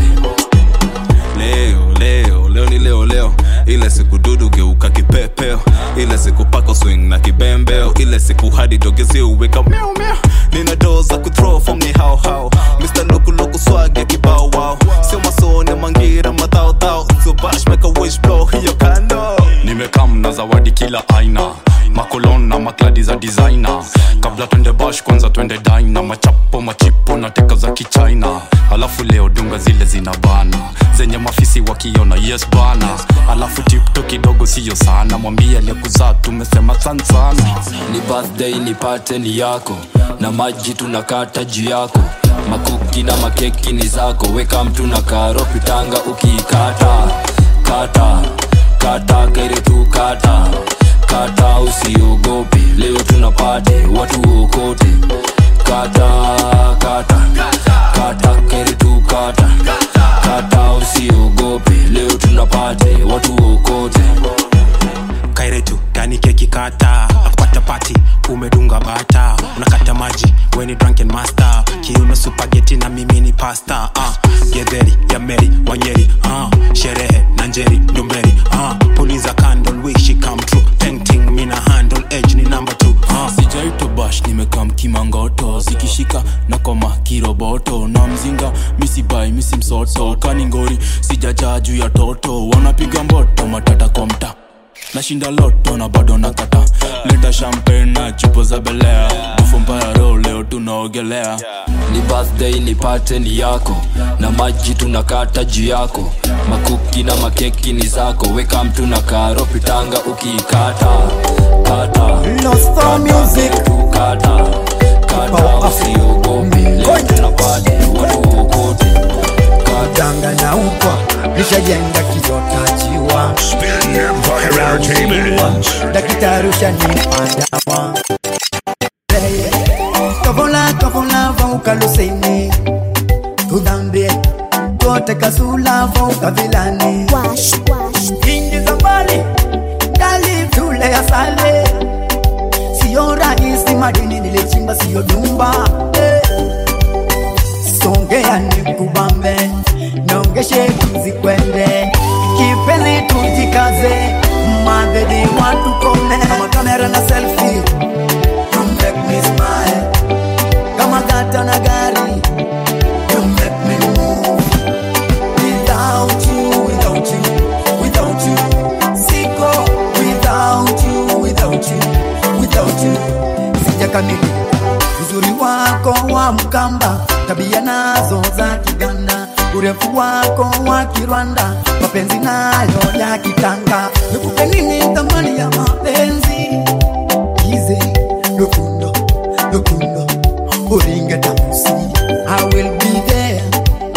leo leo leo ni leo leo ile siku dudu geuka kipepeo ile siku pako swing na kibembeo ile siku hadi dogezi uweka miau miau nina doo za kuthrow form ni hao hao mr loku loku swag ya kibao wao sio masone mangira madhao dhao sio bash make a wish blow hiyo kando nimekam na zawadi kila aina makolon na makladi za designer kabla twende bash kwanza twende dina machapo machipo na teka za kichina alafu leo dunga zile zina bana zenye mafisi wakiona yes bana alafu tipto kidogo siyo sana mwambie aliyekuzaa tumesema san sana ni birthday nipate ni yako na maji tunakata juu yako makuki na makeki ni zako weka mtu na karo pitanga ukiikata kata kata kere tu kata kata usiogope leo tunapate watu okote kata kata kata kere tu kata kata usiogope leo tunapate watu okote kairetu gani keki kata akupata pati umedunga bata unakata maji weni drunken master kiuno supageti na mimi ni pasta uh, gedheri ya meri wanyeri uh, sherehe na njeri ndumberi uh, puliza candle wish it come true painting mina handle edge ni number two uh. sijaito bash nimekam kimangoto zikishika na koma kiroboto na mzinga misibai misi msoto kaningori sijajaa juu ya toto wanapiga mboto matata kwa mta nashinda loto na bado nakata leta champagne na chupo za belea bufu mbaya ro leo tunaogelea ni birthday nipate ni yako na maji tunakata juu yako makuki na makeki ni zako weka mtu na karo pitanga ukiikata kata Lost for music. kata kata usiogope leo tunapate watu okote danganya ukwa nishajenga kizotajiwa Spin Empire Entertainment. dakitari ushanipadawa kavola kavola vaukaluseni tudambie tote kasula vaukavilani inji za mbali ndali tule ya sale siyo rahisi madini nilichimba siyo dumba eh. songea nikubambe nongeshe tuzikwende kipenzi tujikaze madhedi watu kome kama kamera na selfie you make me smile kama gata na gari you make me move without you without you without you siko without you without you without you sijakamili uzuri wako wa mkamba tabia nazo za kiganda urefu wako wa kirwanda mapenzi nayo ya kitanga nikupe nini thamani ya mapenzi kize lukundo lukundo uringe tamusi I will be there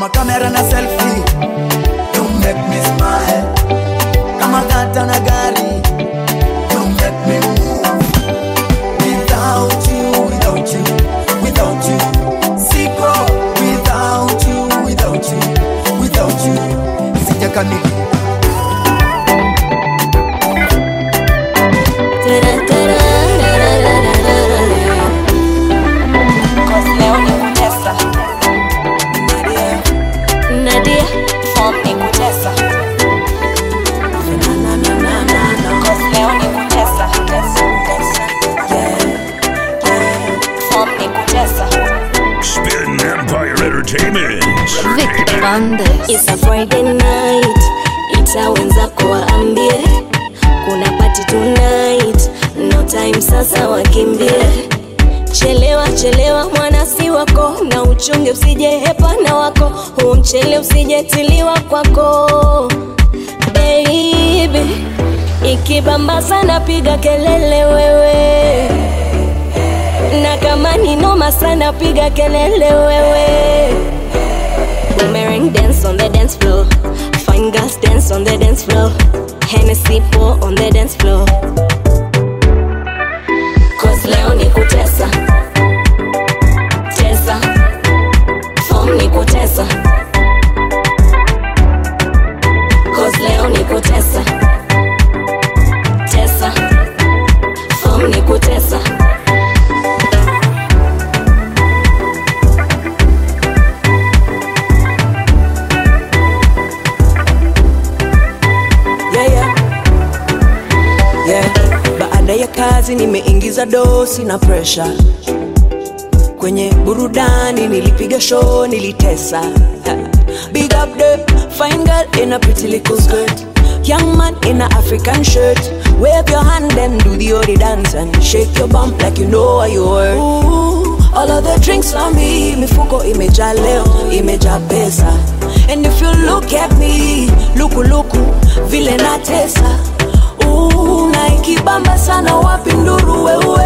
kama kamera na selfie you make me smile kama gata na gari you make me move without you without you without you siko without you without you without you sijakamili leo ni kutesa nadia form ni kutesa Cause leo ni kutesa form ni kutesa Spin Empire Entertainment. Vicky Bandes. It's a Friday night, ita wenzako waambie kuna party tonight, no time sasa wakimbie. Chelewa chelewa mwana si wako, na uchunge usije hepa na wako, huu mchele usijetiliwa kwako baby. Ikibamba sana piga kelele wewe, na kama ni noma sana piga kelele wewe. Boomerang dance on the dance floor. Fine girls dance on the dance floor. Hennessy pour on the dance floor. Cause leo ni kutesa. Tesa. Form ni kutesa. Cause leo ni kutesa. Tesa. Form ni kutesa. yeah, yeah. Yeah. Baada ya kazi nimeingiza dosi na presha kwenye burudani, nilipiga show, nilitesa. Ha. Big up the fine girl in a pretty little skirt, young man in a African shirt. Wave your hand and do the ori dance and shake your bump like you know what you worth. Ooh, all of the drinks on me, mifuko imejaa leo, imejaa pesa. And if you look at me, luku luku, vile natesa. Ooh, na ikibamba sana wapi nduru wewe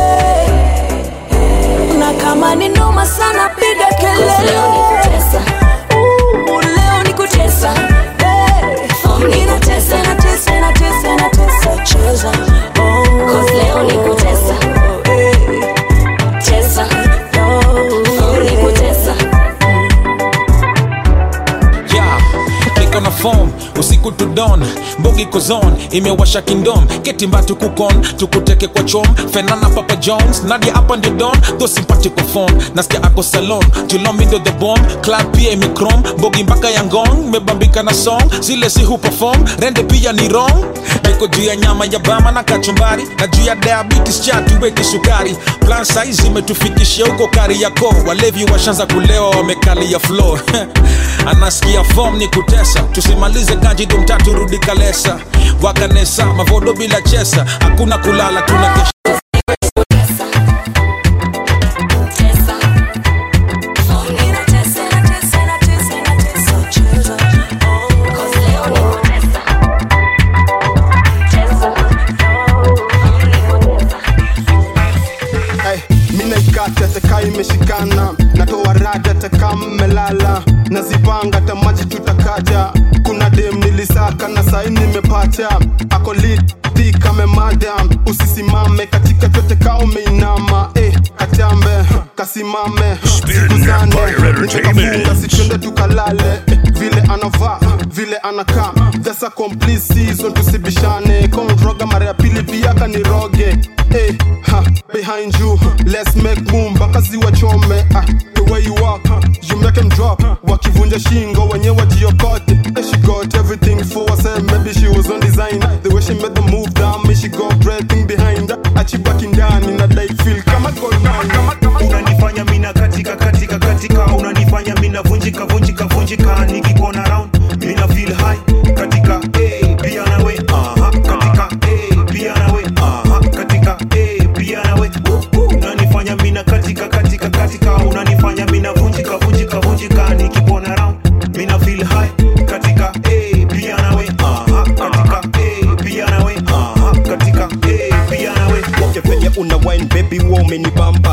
na kama ni noma sana piga kelele Leo ni kutesa. Ooh, leo ni kutesa Hey, inatesa inatesa inatesa inatesa cheza oh. Cause leo ni kutesa. Tesa. Form ni kutesa. yeah, niko na form usiku to dawn mbogi kozon imewasha kingdom ketimbatu kukon tukuteke kwa chom fenana papa jones nadia hapa ndio don tho simpatiko form nasikia ako salon julomindo the bomb club pia imikrom mbogi mpaka ya ngong mebambika na song zile si huperform rende pia ni wrong niko juu ya nyama ya bama na kachumbari na juu ya diabetes chatuweki sukari plan size imetufikishia huko kari yako walevi washanza kulewa wamekalia floor anasikia form ni kutesa tusimalize kanji dumtatu rudi kalesa wakanesa mavodo bila chesa hakuna kulala tunakesha Ay, mina ikata taka imeshikana natoa rada taka mmelala nazipanga ta maji tutakaja kuna dem nilisaka na sai nimepata ako liti kame madam usisimame katika chote ka umeinama eh, katambe kasimame sikuzane nitakafunga sichende tukalale eh, vile anavaa vile anakaa that's a complete season tusibishane konroga mara ya pili pia kaniroge eh, ha, behind you let's make boom mpaka ziwachome ah, the way you walk you make them drop wakivunja shingo wenye wajiokote eh, she got everything for herself maybe she was on design the way she made the move down me she got breathing behind achibaki ndani na like feel kama gold mine unanifanya mina katika katika katika unanifanya mina vunjika vunjika vunjika nikikuona round mina feel high katika eh pia nawe aha katika eh pia nawe aha katika eh pia nawe Uh, uh. unanifanya mina katika katika katika unanifanya mina vunjika vunjika vunjika nikikuona round mina feel high katika eh pia nawe aha katika eh pia nawe aha katika eh pia nawe Okay, venye una wine baby wa umenibamba njoka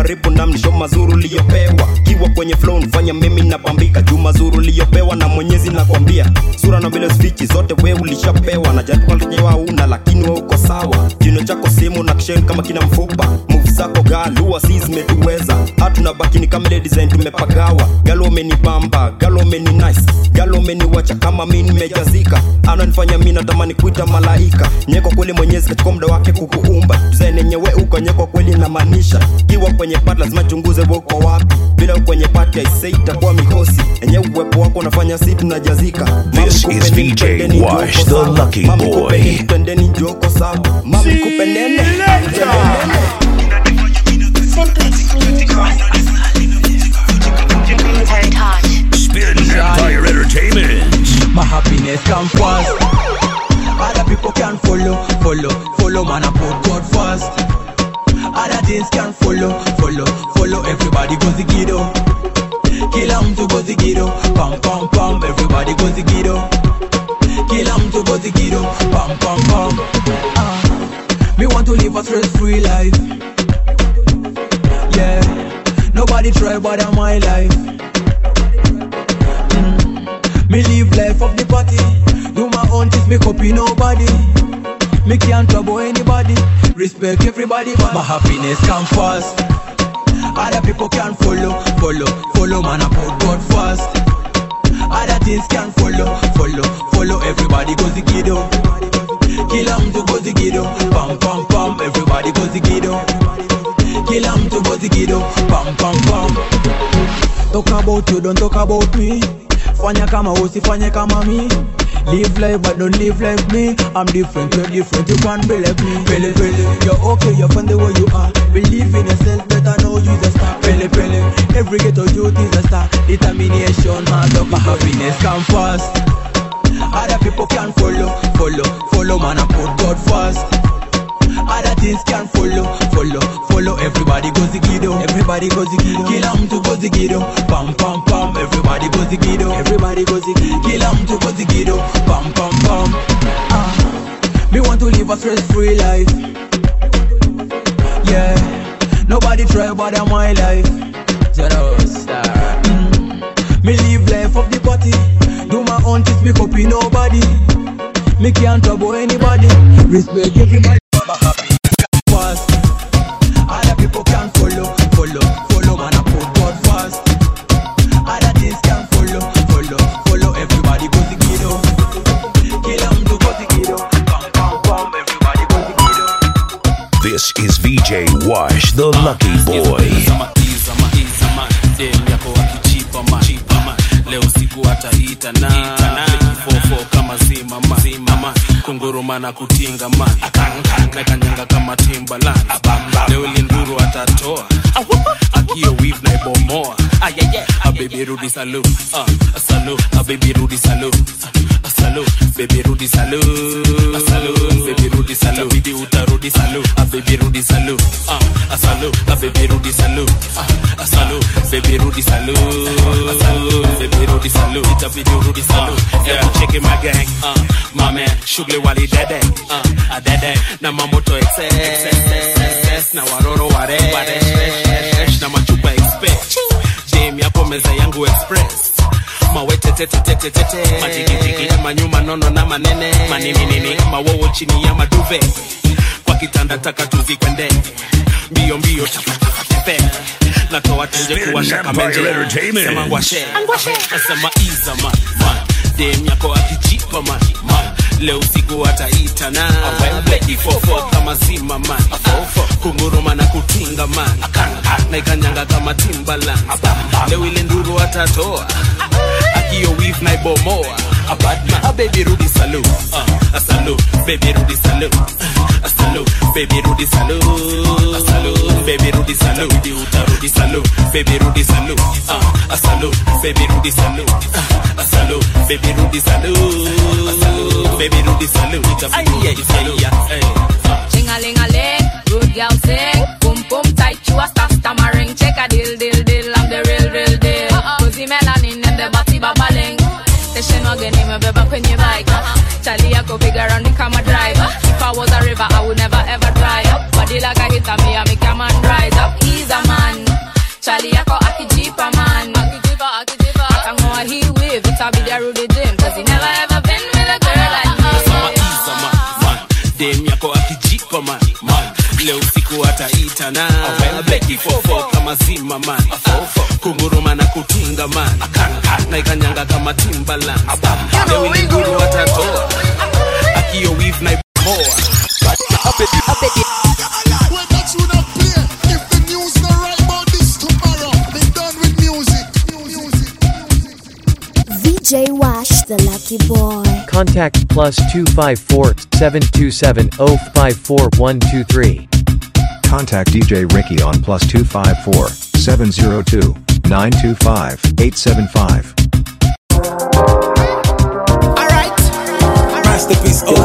karibu na mnisho mazuru liyopewa kiwa kwenye flow nifanya mimi nabambika juu mazuru liyopewa na mwenyezi nakwambia sura na vile spichi zote we ulishapewa na jatukalkewa una lakini we uko sawa kino chako simu na kishen kama kina mfupa move zako galua si zimetuweza hatuna bakini kama ile design tumepagawa galo umenibamba galo umeni nice galo umeniwacha kama mi nimejazika ananifanya mi natamani kuita malaika nyeko kweli mwenyezi katika muda wake kukuumba design yenyewe uko nyeko kweli namaanisha kiwa kwenye pat lazima chunguze we uko wapi bila kwenye pati aisei itakuwa mikosi enye uwepo wako unafanya si tunajazika This is VJ Wash, the lucky boy. tendeni njoko sawa mami kupenene Spin Empire Entertainment. My happiness come first. Other people can follow, follow, follow. Man, I put God first. Other things can follow, follow, follow. Everybody goes the ghetto. Kila mtu goes the ghetto. Pam pam pam. Everybody goes the ghetto. Kila mtu goes the ghetto. Pam pam pam. Ah, me want to live a stress-free life. Yeah, nobody try but I'm my life. Me live life of the party. Do my own things, me copy nobody. Me can't trouble anybody. Respect everybody, but my happiness come first. Other people can follow, follow, follow. Man, I put God first. Other things can follow, follow, follow. Everybody goes the ghetto. Kila mtu goes the ghetto. Pam pam pam. Everybody goes the ghetto. Kila mtu goes the ghetto. Pam pam pam. Talk about you, don't talk about me. Fanya kama usifanye kama mi Live life but don't live like me I'm different, you're different, you can't be like me Pele pele, you're okay, you're fun the way you are Believe in yourself, better know you're a star Pele pele, every ghetto youth is a star Determination, hard work, my happiness come first Other people can follow, follow, follow Man, I put God first other things can follow, follow, follow. Everybody goes the ghetto, everybody goes the ghetto. Kila mtu goes the ghetto, pam pam pam. Everybody goes the ghetto, everybody goes the ghetto. Kila mtu goes the ghetto, pam pam pam. Ah, me want to live a stress-free life. Yeah, nobody try but I'm my life. Zero star. Mm. Me live life of the party. Do my own things, me copy nobody. Me can't trouble anybody. Respect everybody. My happiness come first. Other people can follow, follow, follow. Man, I put God first. Other things can follow, follow, follow. Everybody goes the ghetto. Kill 'em to go the ghetto. Pam pam pam. Everybody goes the ghetto. This is VJ Wash, the lucky boy. dem yako akichipa ma chipa ma leo siku ataita na fofo kama zima ma zima ma kunguruma na kutinga ma nakanyanga kama timbalan leo linduru atatoa akio weave na ibomoa a baby rudi salu uh, a salu a baby rudi salu a salu baby rudi salu a salu baby rudi salu bidi utarudi salu a baby rudi salu uh, a salu a baby rudi salu uh, a salu baby rudi salu a salu baby rudi salu itabidi urudi salu yeah check my gang uh, my man shughuli wali dede uh, a dede na mamoto excess na waroro ware na machupa express jam yapo meza yangu express mawetetetetetete majigijigi manyuma nono na manene manininini mawowo chini ya maduve kwa kitanda taka tuzikwende mbio mbio tepe natoa tenje kuwasha kamenje sema ngwashe nasema iza man man dem yako akijipa man man leo usiku ataita na ifofo kama zima man kunguruma na kutinga man na ikanyanga kama timbalan leo ile nduru atatoa akio wif na ibomoa abadma a baby rudi salu uh, a salu baby rudi salu uh, a salu baby rudi salu a salu baby rudi salu bidi utarudi salu baby rudi salu uh, a salu baby rudi salu uh, a salu baby rudi salu a salu baby rudi salu itabidi salu Ching-a-ling-a-ling, good girl sing. Boom boom tight, you a star stammering. Check a deal deal deal, I'm the real real deal. Cozy melanin and the body babbling. Station wagon, me beba kwenye bike. Charlie yako bigger on the camera driver. If I was a river, I would never ever dry up. Body body like a hit me, I make a man rise up. He's a man. Charlie yako akijipa man. Akijipa, akijipa. Akangoa he wave, it's a be the Rudy Dim. Cause he never ever been with a girl like me. Iza man, man. dem yako akijiko man, man. leo usiku ataita na beki fofo kama zima man kunguruma na kutinga man na ikanyanga kama timbaland leo ni nguru atatoa akio weave na iboa VJ Wash, the lucky boy. Contact plus 254 727 054123. Contact DJ Ricky on plus 254 702 925 875. Masterpiece OG.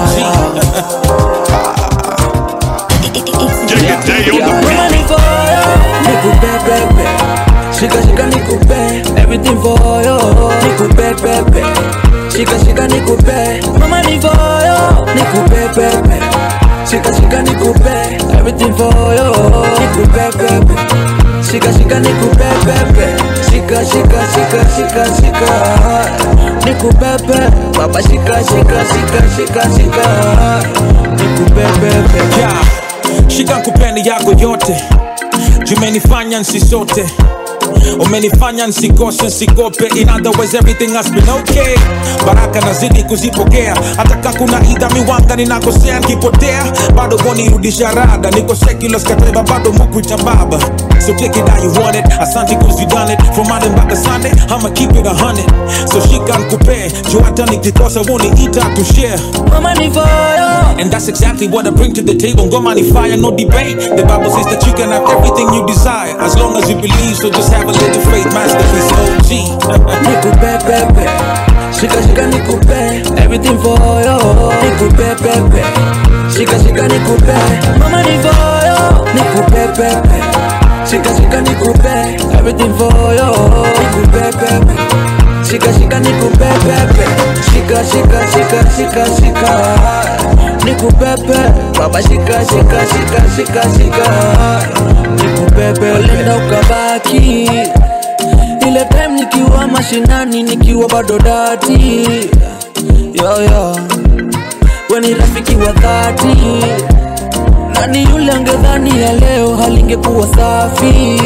Money for you, nikupe pepe. Shika shika nikupe, everything for you. Nikupe pepe. Shika shika nikupe, mama ni for you. Nikupe pepe. Shika shika nikupe, everything for you. Nikupe pepe. Shika shika nikupe pepe. Shika shika shika shika shika. Nikupe pepe. Baba shika shika shika shika shika. Nikupe pepe. Yeah. shika nkupeni yako yote jumenifanya nsisote umenifanya nsikose nsigope in other words everything has been okay baraka nazidi kuzipokea hata ka kuna idha miwanga ninakosea nkipotea bado vonirudisha rada niko secular skateba bado mukuita baba so take it how you want it asante cause you done it from Monday mpaka Sunday I'ma keep it a hundred so shika nkupe juu hata nikikosa woniita to share Mama ni fire and that's exactly what I bring to the table ngoma ni fire no debate the Bible says that you can have everything you desire as long as you believe so just have a little faith masterpiece OG Nikupe pepe Shika shika nikupe Everything for you Nikupe pepe Shika shika nikupe Mama ni for you Nikupe pepe Shika shika nikupe Everything for you Nikupe pepe Shika shika nikupe pepe Shika shika shika shika shika Nikupe pepe Baba shika shika shika shika shika Nikupe pepe Ulenda ukabaki ile time nikiwa mashinani nikiwa bado dati yo yo weni rafiki wa dhati nani yule angedhani ya leo halingekuwa safi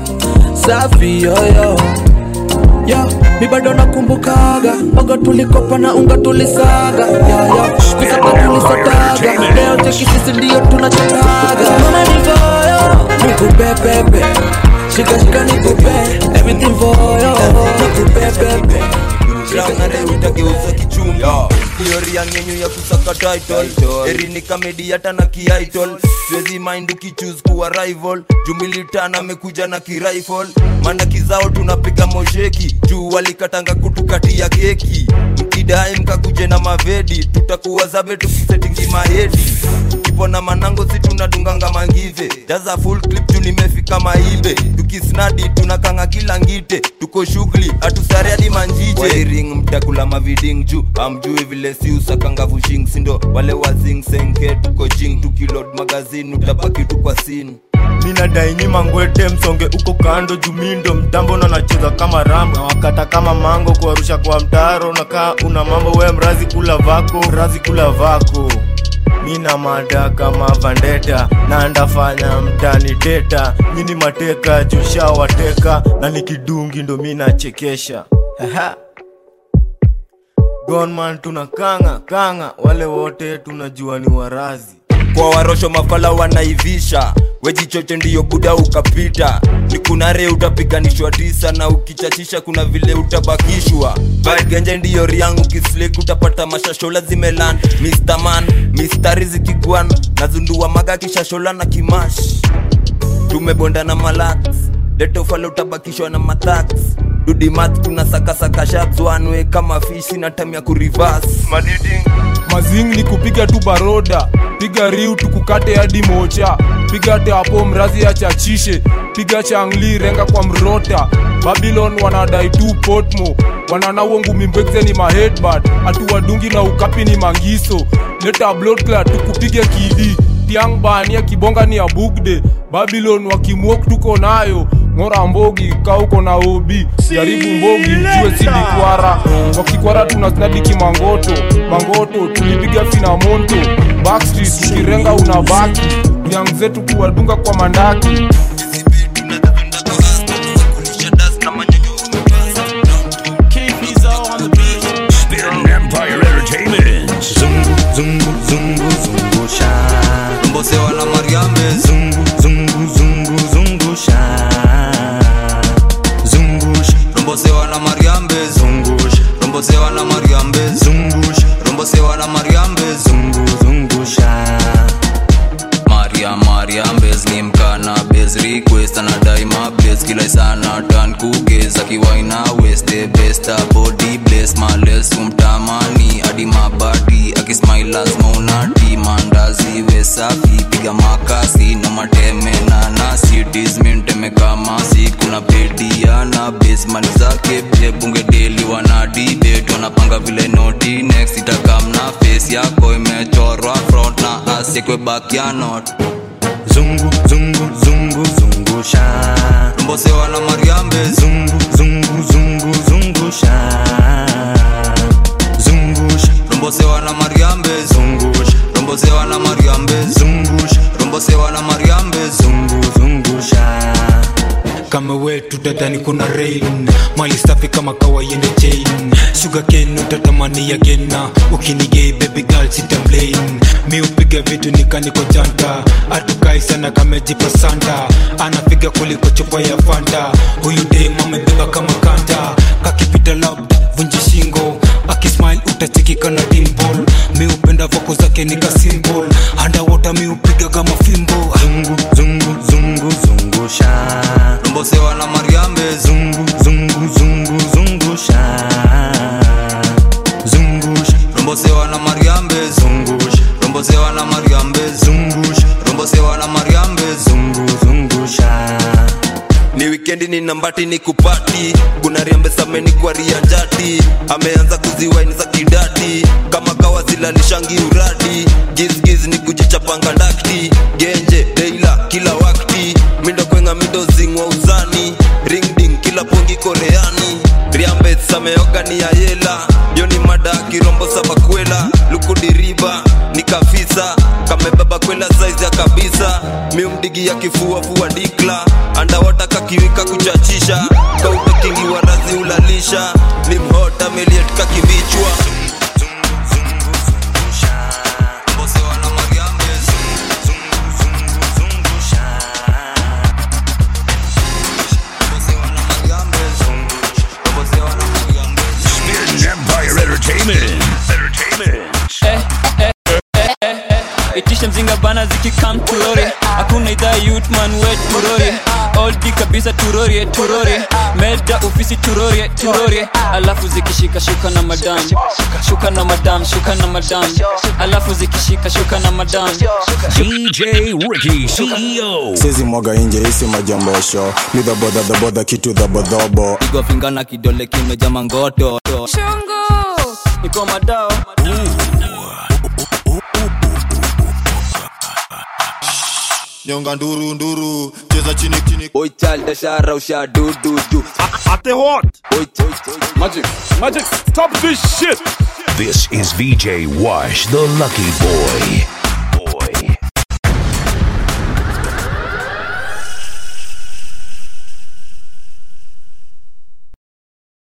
safi yoyo yo mi bado nakumbukaga mboga tulikopa na unga tulisaga yoyo kusaka tulisataga leo teki sisi ndio tunachotaga mama ni voyo nikupepepe shika shika nikupe everything for you nikupe pepe utageuza kichumbi hiori ya ngenyu ya kusaka title erini kamedi hata na kiaitol siwezi mind ukichuse kuwa rival jumilitana amekuja na kirifle mana kizao tunapiga mosheki juu walikatanga kutukatia keki mkidai mkakuje na mavedi tutakuwa zabe tukisetingi mahedi kipo na manango si tunadunganga mangive jaza full clip juu nimefika maibe tukisnadi tunakanga kila ngite tuko shughuli hatusare hadi manjije wairing mtakula maviding juu amjui vile si usakanga vushing sindo wale wazing senke tuko jing tukilod magazini utabaki tu kwa sini minadai nyima ngwete msonge uko kando jumindo mtambo na nacheza kama rambo na wakata kama mango kuarusha kwa mtaro nakaa una mambo we mrazi kula vako mrazi kula vako mina mada kama vandeta na ndafanya mtani teta nyini mateka jusha wateka na nikidungi ndo mina chekesha Aha. gonman tuna kanga kanga wale wote tunajua ni warazi kwa warosho mafala wanaivisha wejichoche ndiyo buda ukapita ni kuna re utapiganishwa tisa na ukichachisha kuna vile utabakishwa genje ndiyo riangu kislek utapata mashashola zimelan Mr. man mistari zikigwan nazundua maga kishashola na kimash tumebonda na malax letofale utabakishwa na matax dudimat tuna sakasaka shabzwanwe kama fishi na tam ya kurivas mazing ni kupiga tu baroda piga riu tukukate hadi mocha piga teapo mrazi ya chachishe piga changli renga kwa mrota babylon wanadai tu potmo wananawo ngumi mbwekze ni mahedbad hatuwadungi na ukapi ni mangiso leta bloodclad tukupige kidi tiang bania kibonga ni ya bugde babylon wakimwok tuko nayo ng'ora mbogi ka uko na obi jaribu mbogi jue silikwara wakikwara tunasnadiki mangoto mangoto tulipiga fina monto backstreet tukirenga unabaki yang zetu kuwadunga kwa mandaki Spin Empire Entertainment. Zungu, zungu, zungu, zungu sha. mbosewa na mariambe Zungu, zungu, zungu, zungu sha. Zungusha, rombosewa na mariambe zungusha, rombosewa na mariambe zungusha, rombosewa na mariambe zungu, zungusha. maria mariambes ni mkana bes request anadai mabes kila sana tan kuges akiwaina west the best a body bless males umtamani hadi mabadi akismile lazima unati mandazi we safi piga makasi na mateme na nasi disminteme kama si kuna pedia na bes mali zake pia bunge deli wana debate wanapanga vile noti next itakamna face yako imechorwa front na asekwe back ya not Zungu, zungu, zungu, zungusha. rombosewa na mariambe Zungu, zungu, zungu, zungusha. Zungusha, rombosewa na mariambe zungusha, rombosewa na mariambe zungusha, rombosewa na mariambe zungu, zungusha. kama wetu dadani kuna rain mali safi kama kawaiende chain sugar cane utatamani agena ukinigei baby girl sitamlain mi upiga vitu nikaniko janta atukai sana kamejipa santa anapiga kuliko chupa ya fanta huyu dem amebeba kama kanta kakipita labda vunji shingo akismile utachekika na dimpol mi upenda voko zake nika simple andawota mi upiga kama fimbo Zungu, zungu, zungu, zungusha. rombosewa na mariambe Zungu, zungu, zungu, zungusha. Zungusha, rombosewa na mariambe zungusha, rombosewa na mariambe zungusha, rombosewa na mariambe zungu, zungusha. ni wikendi ni nambati ni kupati kuna riambe sameni kwa rianjati ameanza kuziwaini za kidati kama kawa zilalishangi uradi gizgiz ni kujichapanga ndakti genje deila kila wakti mindo kwenga mindo zingwa uzani ringding kila pongi koreani riambe sameoga ni ayela yo ni mada kirombo sabakwela lukudiriba ni kafisa kamebeba kwela saizi ya kabisa miumdigi ya kifua fua dikla andawata kakiwika kuchachisha kautakingiwa razi ulalisha ni mhota meliet kakivichwa Mbosewa na Mariambe, Mbosewa na Mariambe, Mbosewa na Mariambe. Spin Empire Entertainment. Entertainment. eh, eh, eh, eh, eh. itisha mzinga bana zikikam turore hakuna idhaa yutman we turore oldi kabisa turorie turorie meda ofisi turorie turorie alafu zikishika shuka na madam shuka na madam shuka na madam alafu zikishika shuka na madam DJ Ricky, CEO. sizi mwaga inje isi majambosho ni dhabodha dhabodha kitu dhabodhobo pigwa finga na kidole kimeja mangoto shungu iko madao nyonga nduru nduru cheza chini chini oichalda shara usha dududu ate what Magic, Magic, stop this shit. This is VJ Wash, the lucky boy.